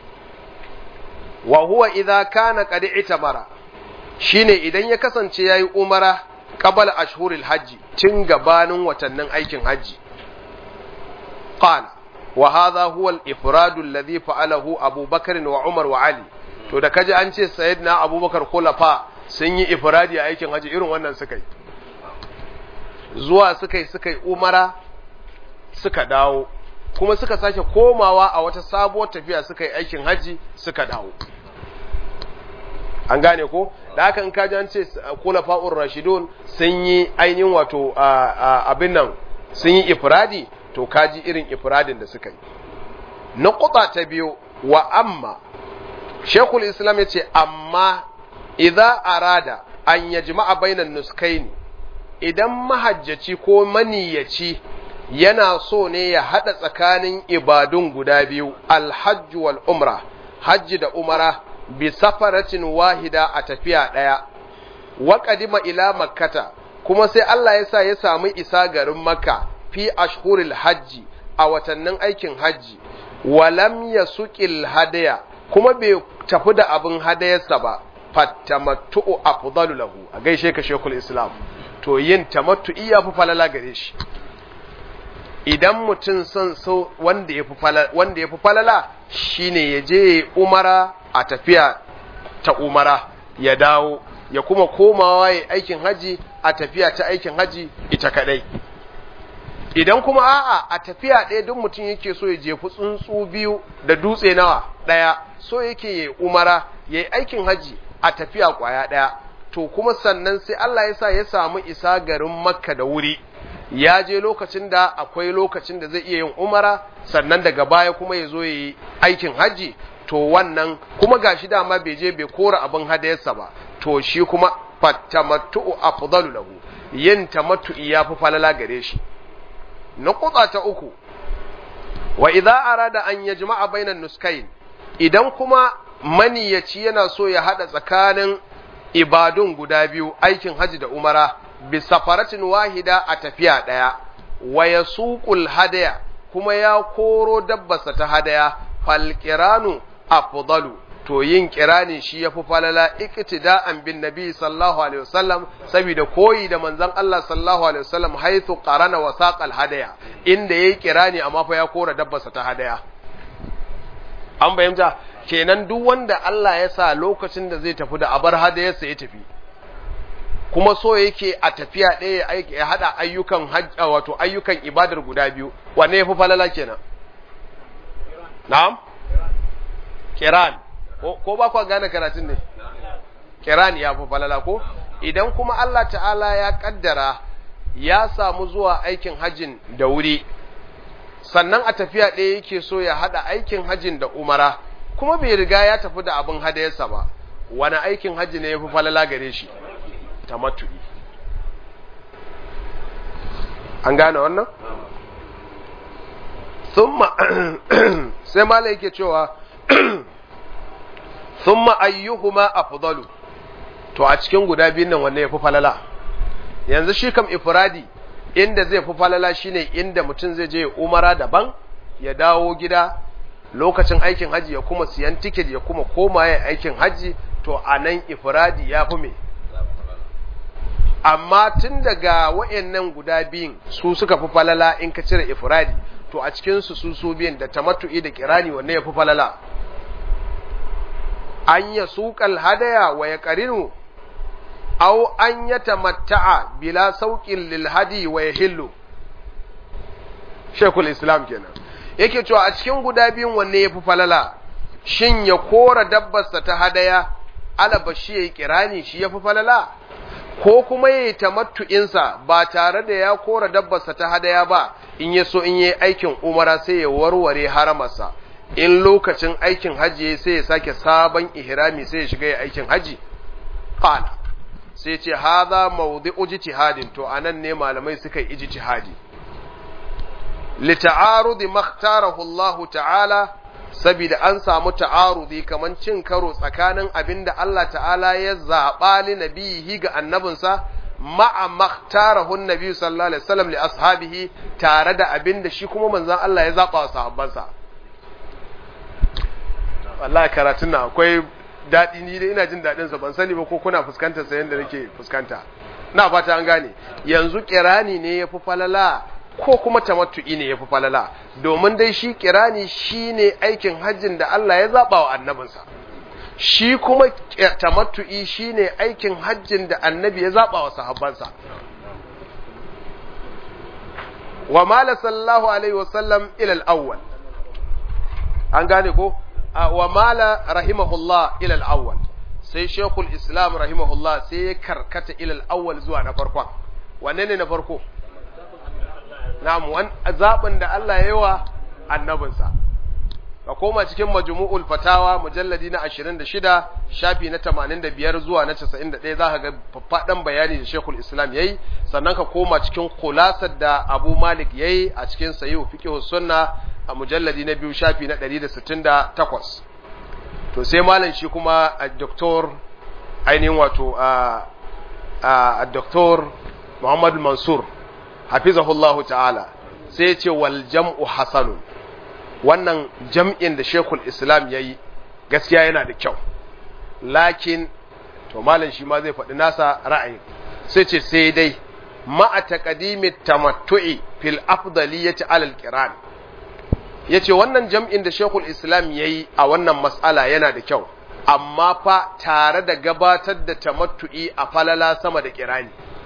wa huwa idza kana qad itamara shine idan ya kasance yayi umara qabala ashhuril hajji tun gabanin watannin aikin hajji qala wa hadha huwa al-ifrad alladhi fa'alahu Abu Bakar wa Umar wa Ali to da kaji an ce sayyidina Abubakar khulafa sun yi ifradi a aikin hajji irin wannan suka yi zuwa suka yi suka yi umara suka dawo kuma suka sake komawa a wata sabuwar tafiya suka yi aikin hajji suka dawo an gane ko da haka in kaji an ce kulafa'ur rashidun sun yi ainihin wato abin nan sun yi ifradi to kaji irin ifradin da suka yi na kuta ta biyu wa amma shekul islam ya ce amma idza arada an yajma'a bainan nuskaini idan mahajjaci ko maniyyaci yana so ne ya haɗa tsakanin ibadun guda biyu alhajj wal umra hajji da umara bi safaratin wahida a tafiya ɗaya wa qadima ila makkata kuma sai Allah ya sa ya samu isa garin makka fi ashhuril hajji a watannin aikin hajji walam yasuqil hadaya kuma bai tafi da abin hadayarsa ba fattamattu afdalu lahu a gaishe ka shekul islam to yin tamattu'i ya fi falala gare shi idan mutum son so wanda ya fi falala wanda ya fi falala shine ya je umara a tafiya ta umara ya dawo ya kuma komawa ya aikin haji a tafiya ta aikin haji ita kadai idan kuma a'a a tafiya ɗaya duk mutum yake so ya jefi tsuntsu biyu da dutse nawa ɗaya so yake ya umara ya yi aikin haji a tafiya ƙwaya ɗaya to kuma sannan sai Allah ya sa ya samu isa garin makka da wuri ya je lokacin da akwai lokacin da zai iya yin umara sannan daga baya kuma ya zo ya yi aikin haji to wannan kuma gashi dama bai je bai kora abin hadayarsa ba to shi kuma fatamattu'u afdalu lahu yin tamattu'i yafi falala gare shi nuqta ta uku wa idza arada an yajma'a bainan nuskain idan kuma maniyaci yana so ya hada tsakanin ibadun guda biyu aikin haji da umara bi safaratin wahida a tafiya daya wa yasuqul hadaya kuma ya koro dabbarsa ta hadaya falqiranu afdalu to yin kirani shi yafi falala iktida'an bin nabi sallallahu alaihi wasallam saboda koyi da manzon Allah sallallahu alaihi wasallam haythu qarana wa saqal hadaya inda yayi kirani amma fa ya kora dabbarsa ta hadaya an bayyana kenan duk wanda Allah ya sa lokacin da zai tafi da abar hadayarsa ya tafi kuma so yake a tafiya ɗaya ya haɗa ayyukan hajja wato ayyukan ibadar guda biyu wanne ya fi falala kenan na'am kiran ko ba kwa gane karatun ne kiran ya fi falala ko idan kuma Allah ta'ala ya kaddara ya samu zuwa aikin hajjin da wuri sannan a tafiya ɗaya yake so ya haɗa aikin hajjin da umara kuma bai riga ya tafi da abin hadayarsa ba wani aikin hajji ne ya fi falala gare shi tamattu'i an gane wannan thumma sai malai yake cewa thumma ayyuhuma afdalu to a cikin guda biyun nan wanne yafi falala yanzu shi kam ifradi inda zai fi falala shine inda mutum zai je umara daban ya dawo gida lokacin aikin haji ya kuma siyan tiket ya kuma koma yin aikin haji to anan ifradi ya fi me amma tun daga wa'annan guda biyun su suka fi falala in ka cire ifradi to a cikin su su su biyun da tamattu'i da kirani wanne ya fi falala an ya suƙal hadaya wa ya ƙarinu aw an ya tamatta'a bila sauƙin lil hadi wa ya hillu shekul islam kenan yake cewa a cikin guda biyun wanne ya fi falala shin ya kora dabbarsa ta hadaya alaba shi ya yi kirani shi ya fi falala ko kuma ya yi tamattu'insa ba tare da ya kora dabbarsa ta hadaya ba in ya so in yi aikin umara sai ya warware haramarsa in lokacin aikin haji sai ya sake sabon ihrami sai ya shiga ya aikin haji qala sai ce hadha mawdi'u ijtihadin to anan ne malamai suka yi ijtihadi li ta'arudi makhtarahu Allah ta'ala saboda an samu ta'arudi kaman cin karo tsakanin abinda Allah ta'ala ya zaɓa li nabihi ga annabinsa ma'a makhtarahu nabi sallallahu alaihi wasallam li ashabihi tare da abinda shi kuma manzon Allah ya zaɓa wa sahabbansa wallahi karatun nan akwai daɗi ni dai ina jin daɗin sa ban sani ba ko kuna fuskantar sa yanda nake fuskanta na fata an gane yanzu kirani ne yafi falala ko kuma tamattu'i ne yafi falala domin dai shi kirani shine aikin hajjin da Allah ya zaba wa annabinsa shi kuma tamattu'i shine aikin hajjin da annabi ya zaba wa sahabbansa wa mala sallallahu alaihi wasallam ila al-awwal an gane ko wa mala rahimahullah ila al-awwal sai shekul islam rahimahullah sai ya karkata ila al-awwal zuwa na farkon wanne ne na farko na'am wan zaɓin da Allah ya yi wa annabinsa ka koma cikin majmu'ul fatawa mujalladi na 26 shafi na 85 zuwa na 91 zaka ga faffadan bayani da Sheikhul Islam yayi sannan ka koma cikin khulasar da Abu Malik yayi a cikin Sahih Fiqh Sunna a mujalladi na biyu shafi na 168 to sai malam shi kuma a doktor ainihin wato a a doktor Muhammad Mansur hafizahullahu ta'ala sai ya ce wal jam'u hasanun wannan jam'in da shekul islam ya yi gaskiya yana da kyau lakin to malam shi ma zai faɗi nasa ra'ayi sai ce sai dai ma'a taqdimi tamattu'i fil afdaliyati alal qiran yace wannan jam'in da shekul islam yayi a wannan mas'ala yana da kyau amma fa tare da gabatar da tamattu'i a falala sama da kirani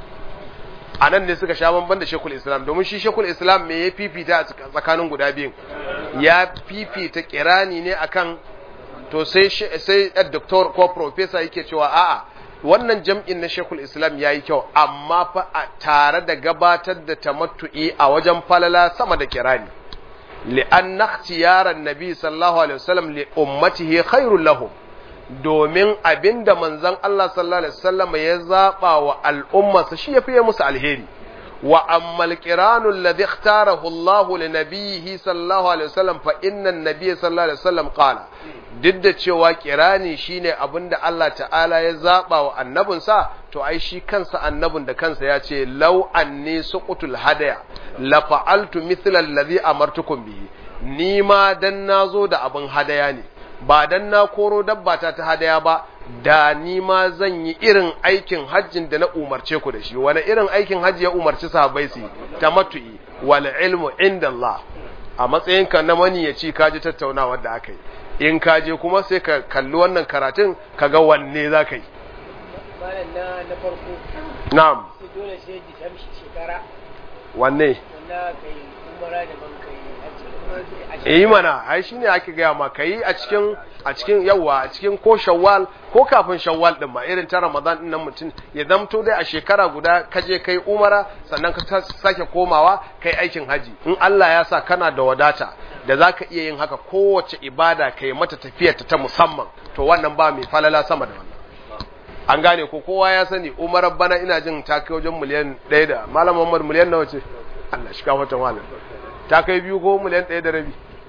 a nan ne suka sha bamban da shekul islam domin shi shekul islam me ya fifita a tsakanin guda biyun ya fifita kirani ne akan to sai sai doctor ko professor yake cewa a'a wannan jam'in na shekul islam yayi kyau amma fa tare da gabatar da tamattu'i a wajen falala sama da kirani li'an ikhtiyaran nabi sallallahu alaihi wasallam li ummatihi khairul lahum domin abin da manzon Allah sallallahu Alaihi wasallam ya zaɓa wa al'ummarsa shi ya fiye musu alheri, wa ammal kiranun ladhi ikhtarahu Allah li nabiyhi sallallahu Alaihi wasallam fa innan nabiyyi sallallahu Alaihi wasallam qala duk da cewa kirani shine abin da Allah ta'ala ya zaɓa wa annabinsa to ai shi kansa annabin da kansa ya ce law anni suqutul hadaya la fa'altu mithla alladhi amartukum bihi ni ma dan nazo da abin hadaya ne ba dan na koro dabbata ta hadaya ba da ni ma zan yi irin aikin hajjin da na umarce ku da shi wani irin aikin hajji ya umarci sahabbai su tamattu'i wal ilmu inda Allah a matsayin ka na mani ya ci kaji tattaunawar da aka yi in ka je kuma sai ka kalli wannan karatun ka ga wanne za ka yi malam na na farko na'am sai dole sai ji tamshi shekara wanne wanda kai umara da ban kai a yi mana ai shine ake gaya ma kai a cikin a cikin yawa a cikin ko shawwal ko kafin shawwal din ma irin ta ramadan din nan mutum ya zamto dai a shekara guda ka je kai umara sannan ka sake komawa kai aikin haji in Allah ya sa kana da wadata da zaka iya yin haka kowace ibada kai mata tafiyar ta musamman to wannan ba mai falala sama da wannan an gane ko kowa ya sani umarar bana ina jin ta kai wajen miliyan ɗaya da malam Muhammad miliyan nawa ce Allah shi ka fata malam ta kai biyu ko miliyan ɗaya da rabi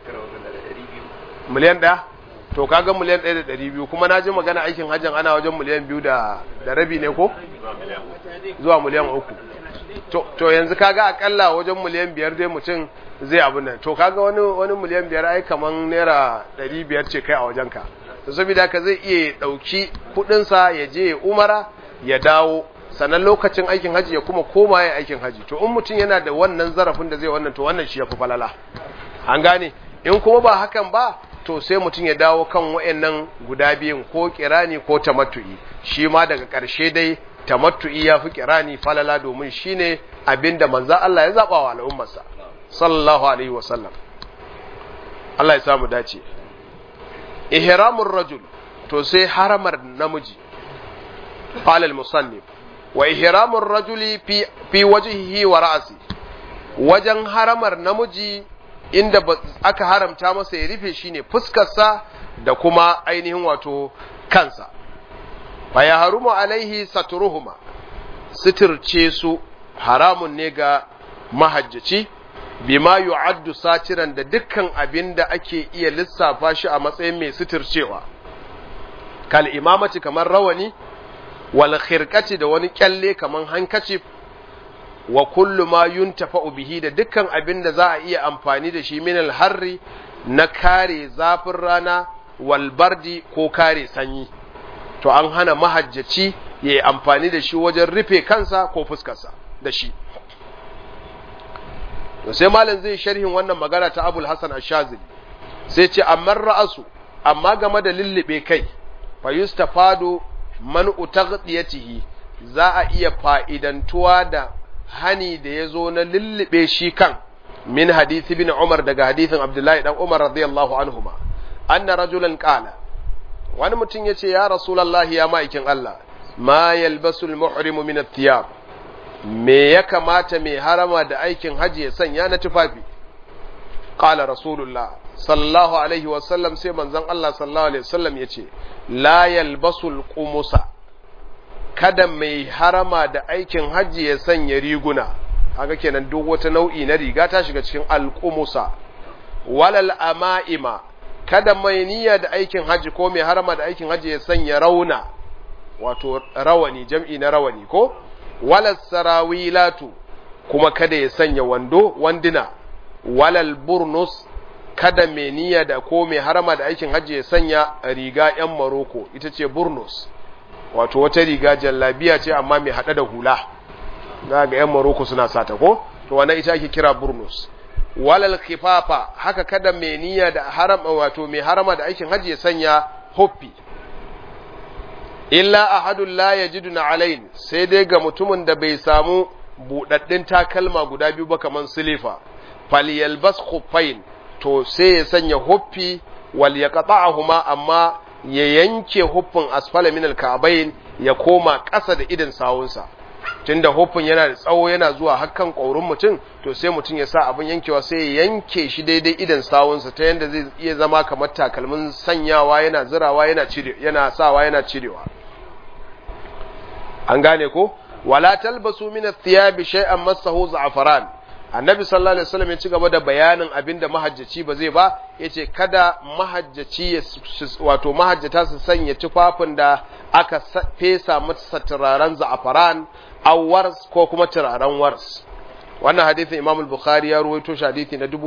miliyan ɗaya to kaga miliyan ɗaya da ɗari biyu kuma na ji magana aikin hajjan ana wajen miliyan biyu da rabi ne ko zuwa miliyan uku to yanzu kaga akalla wajen miliyan biyar dai mutum zai abu nan to kaga wani wani miliyan biyar ai kaman naira ɗari biyar ce kai a wajenka to saboda ka zai iya ɗauki kuɗinsa ya je umara ya dawo sannan lokacin aikin haji ya kuma koma ya aikin haji to in mutum yana da wannan zarafin da zai wannan to wannan shi ya fi falala an gane in kuma ba hakan ba to sai mutum ya dawo kan wayannan guda biyun ko kirani ko tamattu'i shi ma daga ƙarshe dai tamattu'i ya fi kirani falala domin shine abinda manzon Allah ya zaba wa al'ummarsa sallallahu alaihi wasallam Allah ya samu dace ihramur rajul to sai haramar namiji qala al-musannif wa ihramur rajuli fi fi wajhihi wa ra'si wajen haramar namiji inda aka haramta masa ya rufe shine fuskarsa da kuma ainihin wato kansa fa ya harumu alaihi saturuhuma sitirce su haramun ne ga mahajjaci bima yu'addu satiran da dukkan abin da ake iya lissafa shi a matsayin mai sitircewa kal imamati kamar rawani wal khirqati da wani kyalle kamar hankacif wa kullu ma yuntafa'u bihi da dukkan abin da za a iya amfani da shi min harri na kare zafin rana wal bardi ko kare sanyi to an hana mahajjaci ya yi amfani da shi wajen rufe kansa ko fuskarsa da shi to sai malam zai sharhin wannan magana ta Abul Hasan Ash-Shazili sai ce amma ra'asu amma game da lullube kai fa yustafadu man utaghdiyatihi za a iya fa'idantuwa da hani da ya zo na lullube shi kan min hadisi bin Umar daga hadisin Abdullahi dan Umar radiyallahu anhuma anna rajulan qala wani mutum yace ya rasulullahi ya ma'aikin Allah ma yalbasul muhrimu min athiyab me ya kamata mai harama da aikin haji ya sanya na tufafi qala rasulullah sallallahu alaihi wasallam sai manzon Allah sallallahu alaihi wasallam yace la yalbasul qumusa kada mai harama da aikin hajji ya sanya riguna haka kenan duk wata nau'i na riga ta shiga cikin alqumusa walal ama'ima kada mai niyya da aikin hajji ko mai harama da aikin hajji ya sanya rauna wato rawani jam'i na rawani ko walal sarawilatu kuma kada ya sanya wando wanduna walal burnus kada mai niyya da ko mai harama da aikin hajji ya sanya riga yan maroko ita ce burnus wato wata riga jallabiya ce amma mai hada da hula za ga yan maroko suna sata ko to wannan ita ake kira burnus walal khifafa haka kada mai niyya da harama wato mai harama da aikin hajji ya sanya hoppi illa ahadun la yajiduna alain sai dai ga mutumin da bai samu budaddin takalma guda biyu ba kaman silifa falyalbas khuffain to sai ya sanya huffi wal yaqta'ahuma amma ya yanke huffin asfala min alka'bayn ya koma ƙasa da idin sawunsa tunda huffin yana da tsawo yana zuwa hakkan ƙaurin mutum to sai mutum ya sa abin yankewa sai ya yanke shi daidai idin sawunsa ta yanda zai iya zama kamar takalmin sanyawa yana zirawa yana cire yana sawa yana cirewa an gane ko wala talbasu min athiyabi shay'an massahu za'faran annabi sallallahu alaihi wasallam ya ci gaba da bayanin abinda mahajjaci ba zai ba yace kada mahajjaci wato mahajjata su sanya tufafin da aka fesa masa turaren za'afaran aw wars ko kuma turaren wars wannan hadisin Imam al-Bukhari ya ruwaito shi hadisi na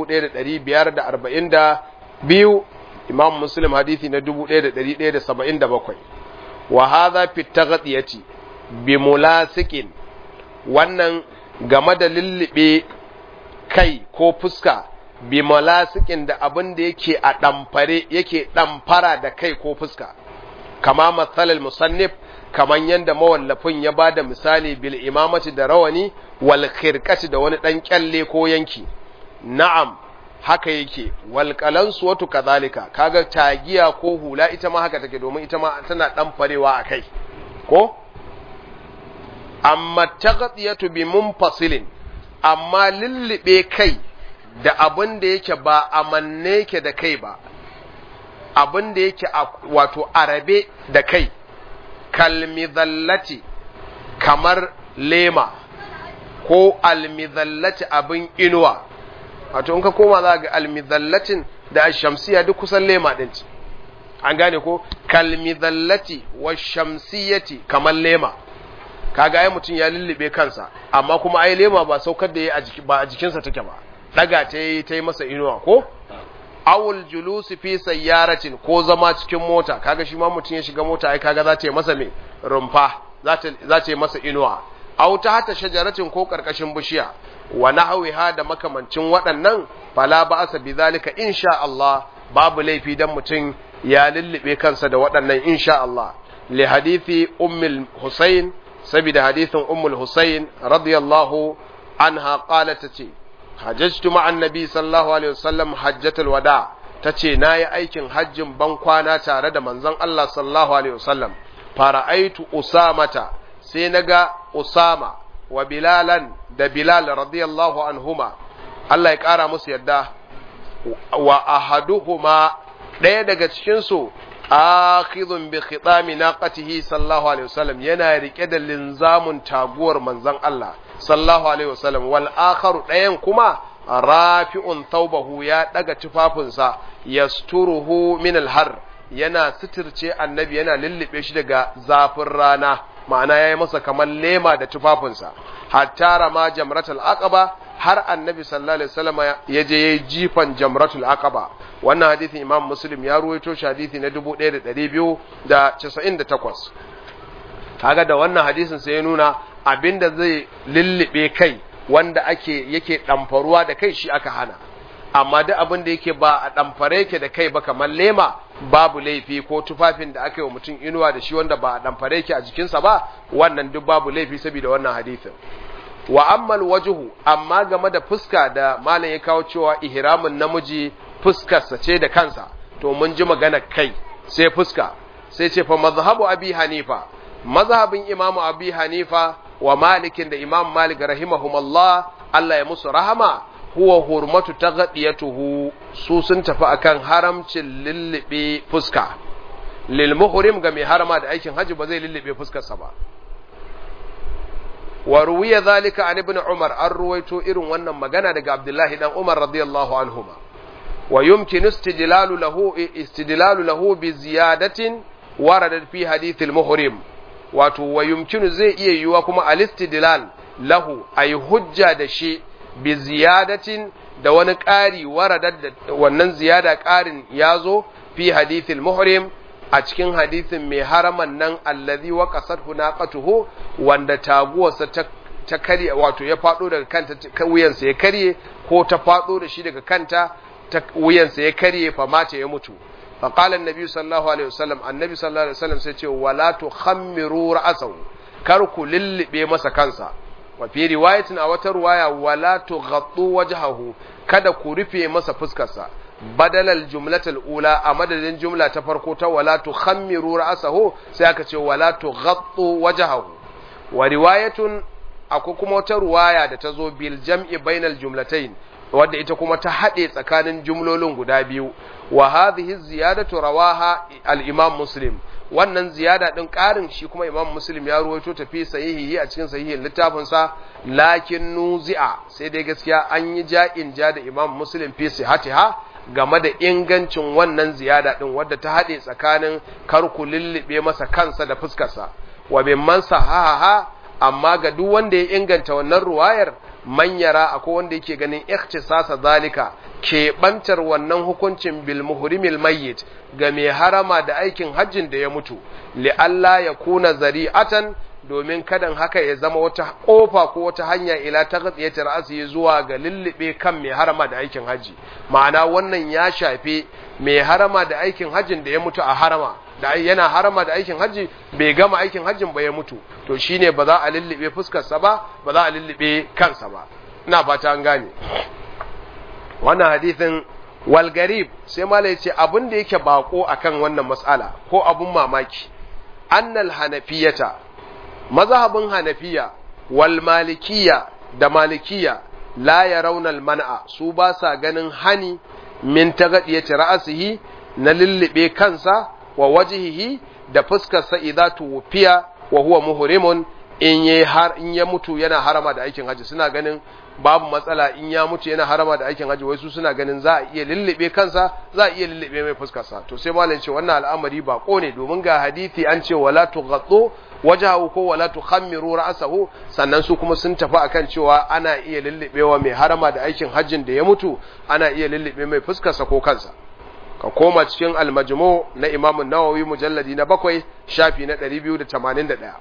1542 Imam Muslim hadisi na 1177 wa hadha fi taghdiyati bi mulasikin wannan game da lullube kai ko fuska bi malasikin da abin da yake a ɗamfare yake ɗamfara da kai ko fuska kama matsalar musannif kaman yadda mawallafin ya ba da misali bil imamati da rawani wal khirqati da wani ɗan kyalle ko yanki na'am haka yake wal qalansu watu kadhalika kaga tagiya ko hula ita ma haka take domin ita ma tana ɗamfarewa a kai ko amma taghtiyatu bi munfasilin amma lullube kai da abin da yake ba a manne yake da kai ba abin da yake wato arabe da kai kalmizallati kamar lema ko almizallati abin inuwa wato in ka koma za ga almizallatin da ashamsiya duk kusan lema din ci an gane ko kalmizallati wa shamsiyati kamar lema kaga ai mutum ya lullube kansa amma kuma ai lema ba saukar da ya ba a jikinsa take ba daga ta yi ta yi masa inuwa ko awul julusi fi sayyaratin ko zama cikin mota kaga shi ma mutum ya shiga mota ai kaga za ta yi masa me rumfa za ta yi masa inuwa aw ta hata shajaratin ko karkashin bishiya wa nahwiha da makamancin waɗannan fala ba'asa bidhalika insha Allah babu laifi dan mutum ya lullube kansa da waɗannan insha Allah li hadithi ummul husayn saboda hadithin ummul husayn radiyallahu anha qalat tace hajjatu ma'an nabi sallallahu alaihi wasallam hajjatul wada tace nayi aikin hajjin ban kwana tare da manzon Allah sallallahu alaihi wasallam fara'aitu usamata sai naga usama wa bilalan da bilal radiyallahu anhuma Allah ya kara musu yadda wa ahaduhuma ɗaya daga cikin su akhidhun bi khitami naqatihi sallallahu alaihi wasallam yana rike da linzamun taguwar manzon Allah sallallahu alaihi wasallam wal akharu ɗayan kuma rafi'un thawbahu ya daga tufafinsa yasturuhu min al har yana sitirce annabi yana lullube shi daga zafin rana ma'ana yayi masa kamar lema da tufafinsa hatta rama jamratul aqaba har annabi sallallahu alaihi wasallam ya je yayi jifan jamratul aqaba wannan hadisin imam muslim ya ruwaito shi hadisi na 1298 kaga da wannan hadisin sai ya nuna abinda zai lullube kai wanda ake yake damfaruwa da kai shi aka hana amma duk abin da yake ba a damfare yake da kai ba kamar lema babu laifi ko tufafin da aka yi wa mutum inuwa da shi wanda ba a damfare yake a jikinsa ba wannan duk babu laifi saboda wannan hadisin wa ammal wajhu amma game da fuska da malam ya kawo cewa ihramin namiji fuskarsa ce da kansa to mun ji magana kai sai fuska sai ce fa mazhabu abi hanifa mazhabin imamu abi hanifa wa malikin da imam malik rahimahumallah Allah ya musu rahama huwa hurmatu taghdiyatuhu su sun tafi akan haramcin lullube fuska lil muhrim ga mai harama da aikin haji ba zai lullube fuskarsa ba wa ruwiya zalika an ibn umar an ruwaito irin wannan magana daga abdullahi dan umar radiyallahu anhuma wa yumkin istidlalu lahu istidlalu lahu bi ziyadatin waradat fi hadith al muhrim wato wa yumkinu zai iya yiwa kuma al-istidlal lahu ay hujja da shi bi ziyadatin da wani ƙari waradar da wannan ziyada ƙarin yazo fi hadithil muhrim a cikin hadithin mai haraman nan allazi wa qasat hunaqatuhu wanda taguwarsa ta ta karye wato ya fado daga kanta wuyansa ya karye ko ta fado da shi daga kanta ta wuyansa ya karye fa mace ya mutu فقال النبي صلى الله عليه وسلم النبي صلى الله عليه وسلم sai ce wala tukhammiru ra'sahu kar ku lillibe masa kansa wa fi riwayatin a wata riwaya wala tughattu wajhahu kada ku rufe masa fuskarsa badalal jumlatul ula a madadin jumla ta farko ta wala tukhammiru ra'sahu sai aka ce wala tughattu wajhahu wa riwayatun akwai kuma wata riwaya da ta zo bil jam'i bainal jumlatayn wadda ita kuma ta haɗe tsakanin jumlolin guda biyu wa hadhihi ziyadatu rawaha al-imam muslim wannan ziyada din ƙarin shi kuma imam muslim ya ruwaito ta fi sahihi a cikin sahihin littafin sa lakin nuzi'a sai dai gaskiya an yi ja'in ja da imam muslim fi sihatiha game da ingancin wannan ziyada din wadda ta haɗe tsakanin karku lullube masa kansa da fuskarsa wa bimman sahaha amma ga duk wanda ya inganta wannan ruwayar manyara akwai wanda yake ganin ikhtisasa zalika keɓantar wannan hukuncin bil muhrimil mayyit ga mai harama da aikin hajjin da ya mutu li Allah ya kuna zari'atan domin kadan haka ya zama wata kofa ko wata hanya ila ta gatsiyar ra'asi zuwa ga lullube kan mai harama da aikin haji ma'ana wannan ya shafe mai harama da aikin hajjin da ya mutu a harama da yana harama da aikin hajji bai gama aikin hajjin ba ya mutu to shine ba za a lullube fuskarsa ba ba za a lullube kansa ba ina fata an gane wannan hadithin wal garib sai malai ce abin da yake bako akan wannan mas'ala ko abun mamaki annal hanafiyata mazhabin hanafiya wal malikiya da malikiya la yarawna al man'a su ba sa ganin hani min tagadiyati ra'sihi na lullube kansa wa wajhihi da fuskarsa idza tuwfiya wa huwa muhrimun in ya har in ya mutu yana harama da aikin haji suna ganin babu matsala in ya mutu yana harama da aikin haji wai su suna ganin za a iya lullube kansa za a iya lullube mai fuskarsa to sai malam ce wannan al'amari ba ne domin ga hadisi an ce wala tughattu wajahu ko wala tukhammiru ra'sahu sannan su kuma sun tafi akan cewa ana iya lullubewa mai harama da aikin hajjin da ya mutu ana iya lullube mai fuskarsa ko kansa ka koma cikin al-majmu na Imam an-Nawawi mujalladi na bakwai shafi na 281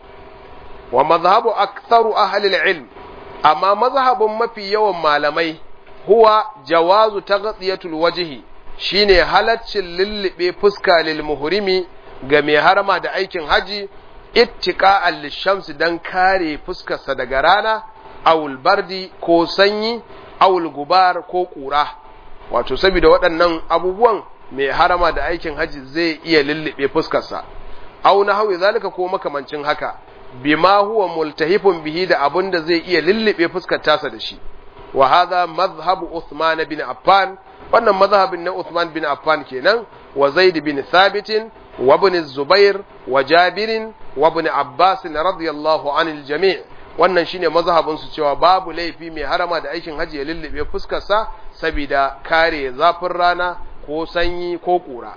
wa mazhabu aktharu ahli al-ilm amma mazhabin mafi yawan malamai huwa jawazu taghtiyatul wajhi shine halaccin lullube fuska lil muhrimi ga mai harama da aikin haji ittiqa'an lishamsi dan kare fuskarsa daga rana awul bardi ko sanyi awul gubar ko kura wato saboda waɗannan abubuwan mai harama da aikin haji zai iya lullube fuskarsa aw na hawi zalika ko makamancin haka bima huwa multahifun bihi da abun da zai iya lullube fuskar tasa da shi wa hadha madhhabu Uthman bin Affan wannan mazhabin na Uthman bin Affan kenan wa Zaid bin Thabit wa ibn Zubair wa Jabir wa ibn Abbas radiyallahu anil jami' wannan shine mazhabin su cewa babu laifi mai harama da aikin haji ya lullube fuskar sa saboda kare zafin rana ko sanyi ko kura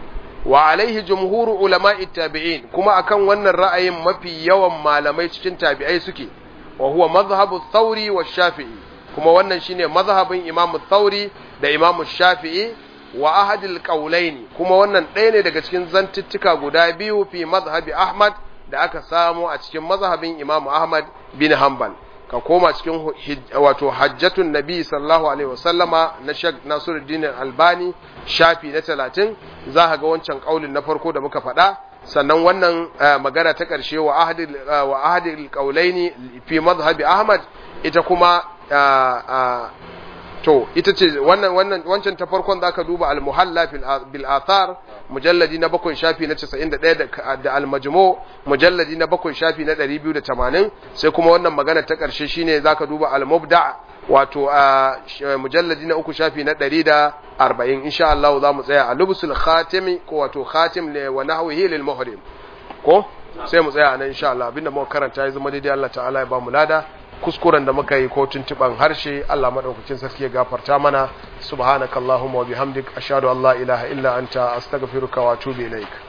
wa alaihi jumhuru ulama'i tabi'in kuma akan wannan ra'ayin mafi yawan malamai cikin tabi'ai suke wa huwa mazhabu thauri wa shafi'i kuma wannan shine mazhabin imam thauri da imam shafi'i wa ahadil qawlaini kuma wannan ɗaya ne daga cikin zantuttuka guda biyu fi mazhabi ahmad da aka samu a cikin mazhabin imam ahmad bin hanbal ka koma cikin wato hajjatun nabi sallallahu alaihi wasallama na shek nasiruddin albani shafi na talatin za ka ga wancan kaulin na farko da muka faɗa sannan wannan magana ta ƙarshe wa ahadil wa ahadil qaulaini fi madhhabi ahmad ita kuma to ita ce wannan wannan wancan ta farkon zaka duba al muhalla bil athar mujalladi na bakwai shafi na 91 da al majmu mujalladi na bakwai shafi na 280 sai kuma wannan magana ta karshe shine zaka duba al mubda wato a mujalladi na uku shafi na 140 insha Allah za mu tsaya a lubsul khatimi ko wato khatim ne wa nahwihi lil muhrim ko sai mu tsaya nan insha Allah abinda muka karanta ya zama daidai Allah ta'ala ya ba mu lada kuskuren da muka yi ko tuntuban harshe Allah madaukakin sarki ya gafarta mana subhanakallahumma wa bihamdik ashhadu an la ilaha illa anta astaghfiruka wa atubu ilaik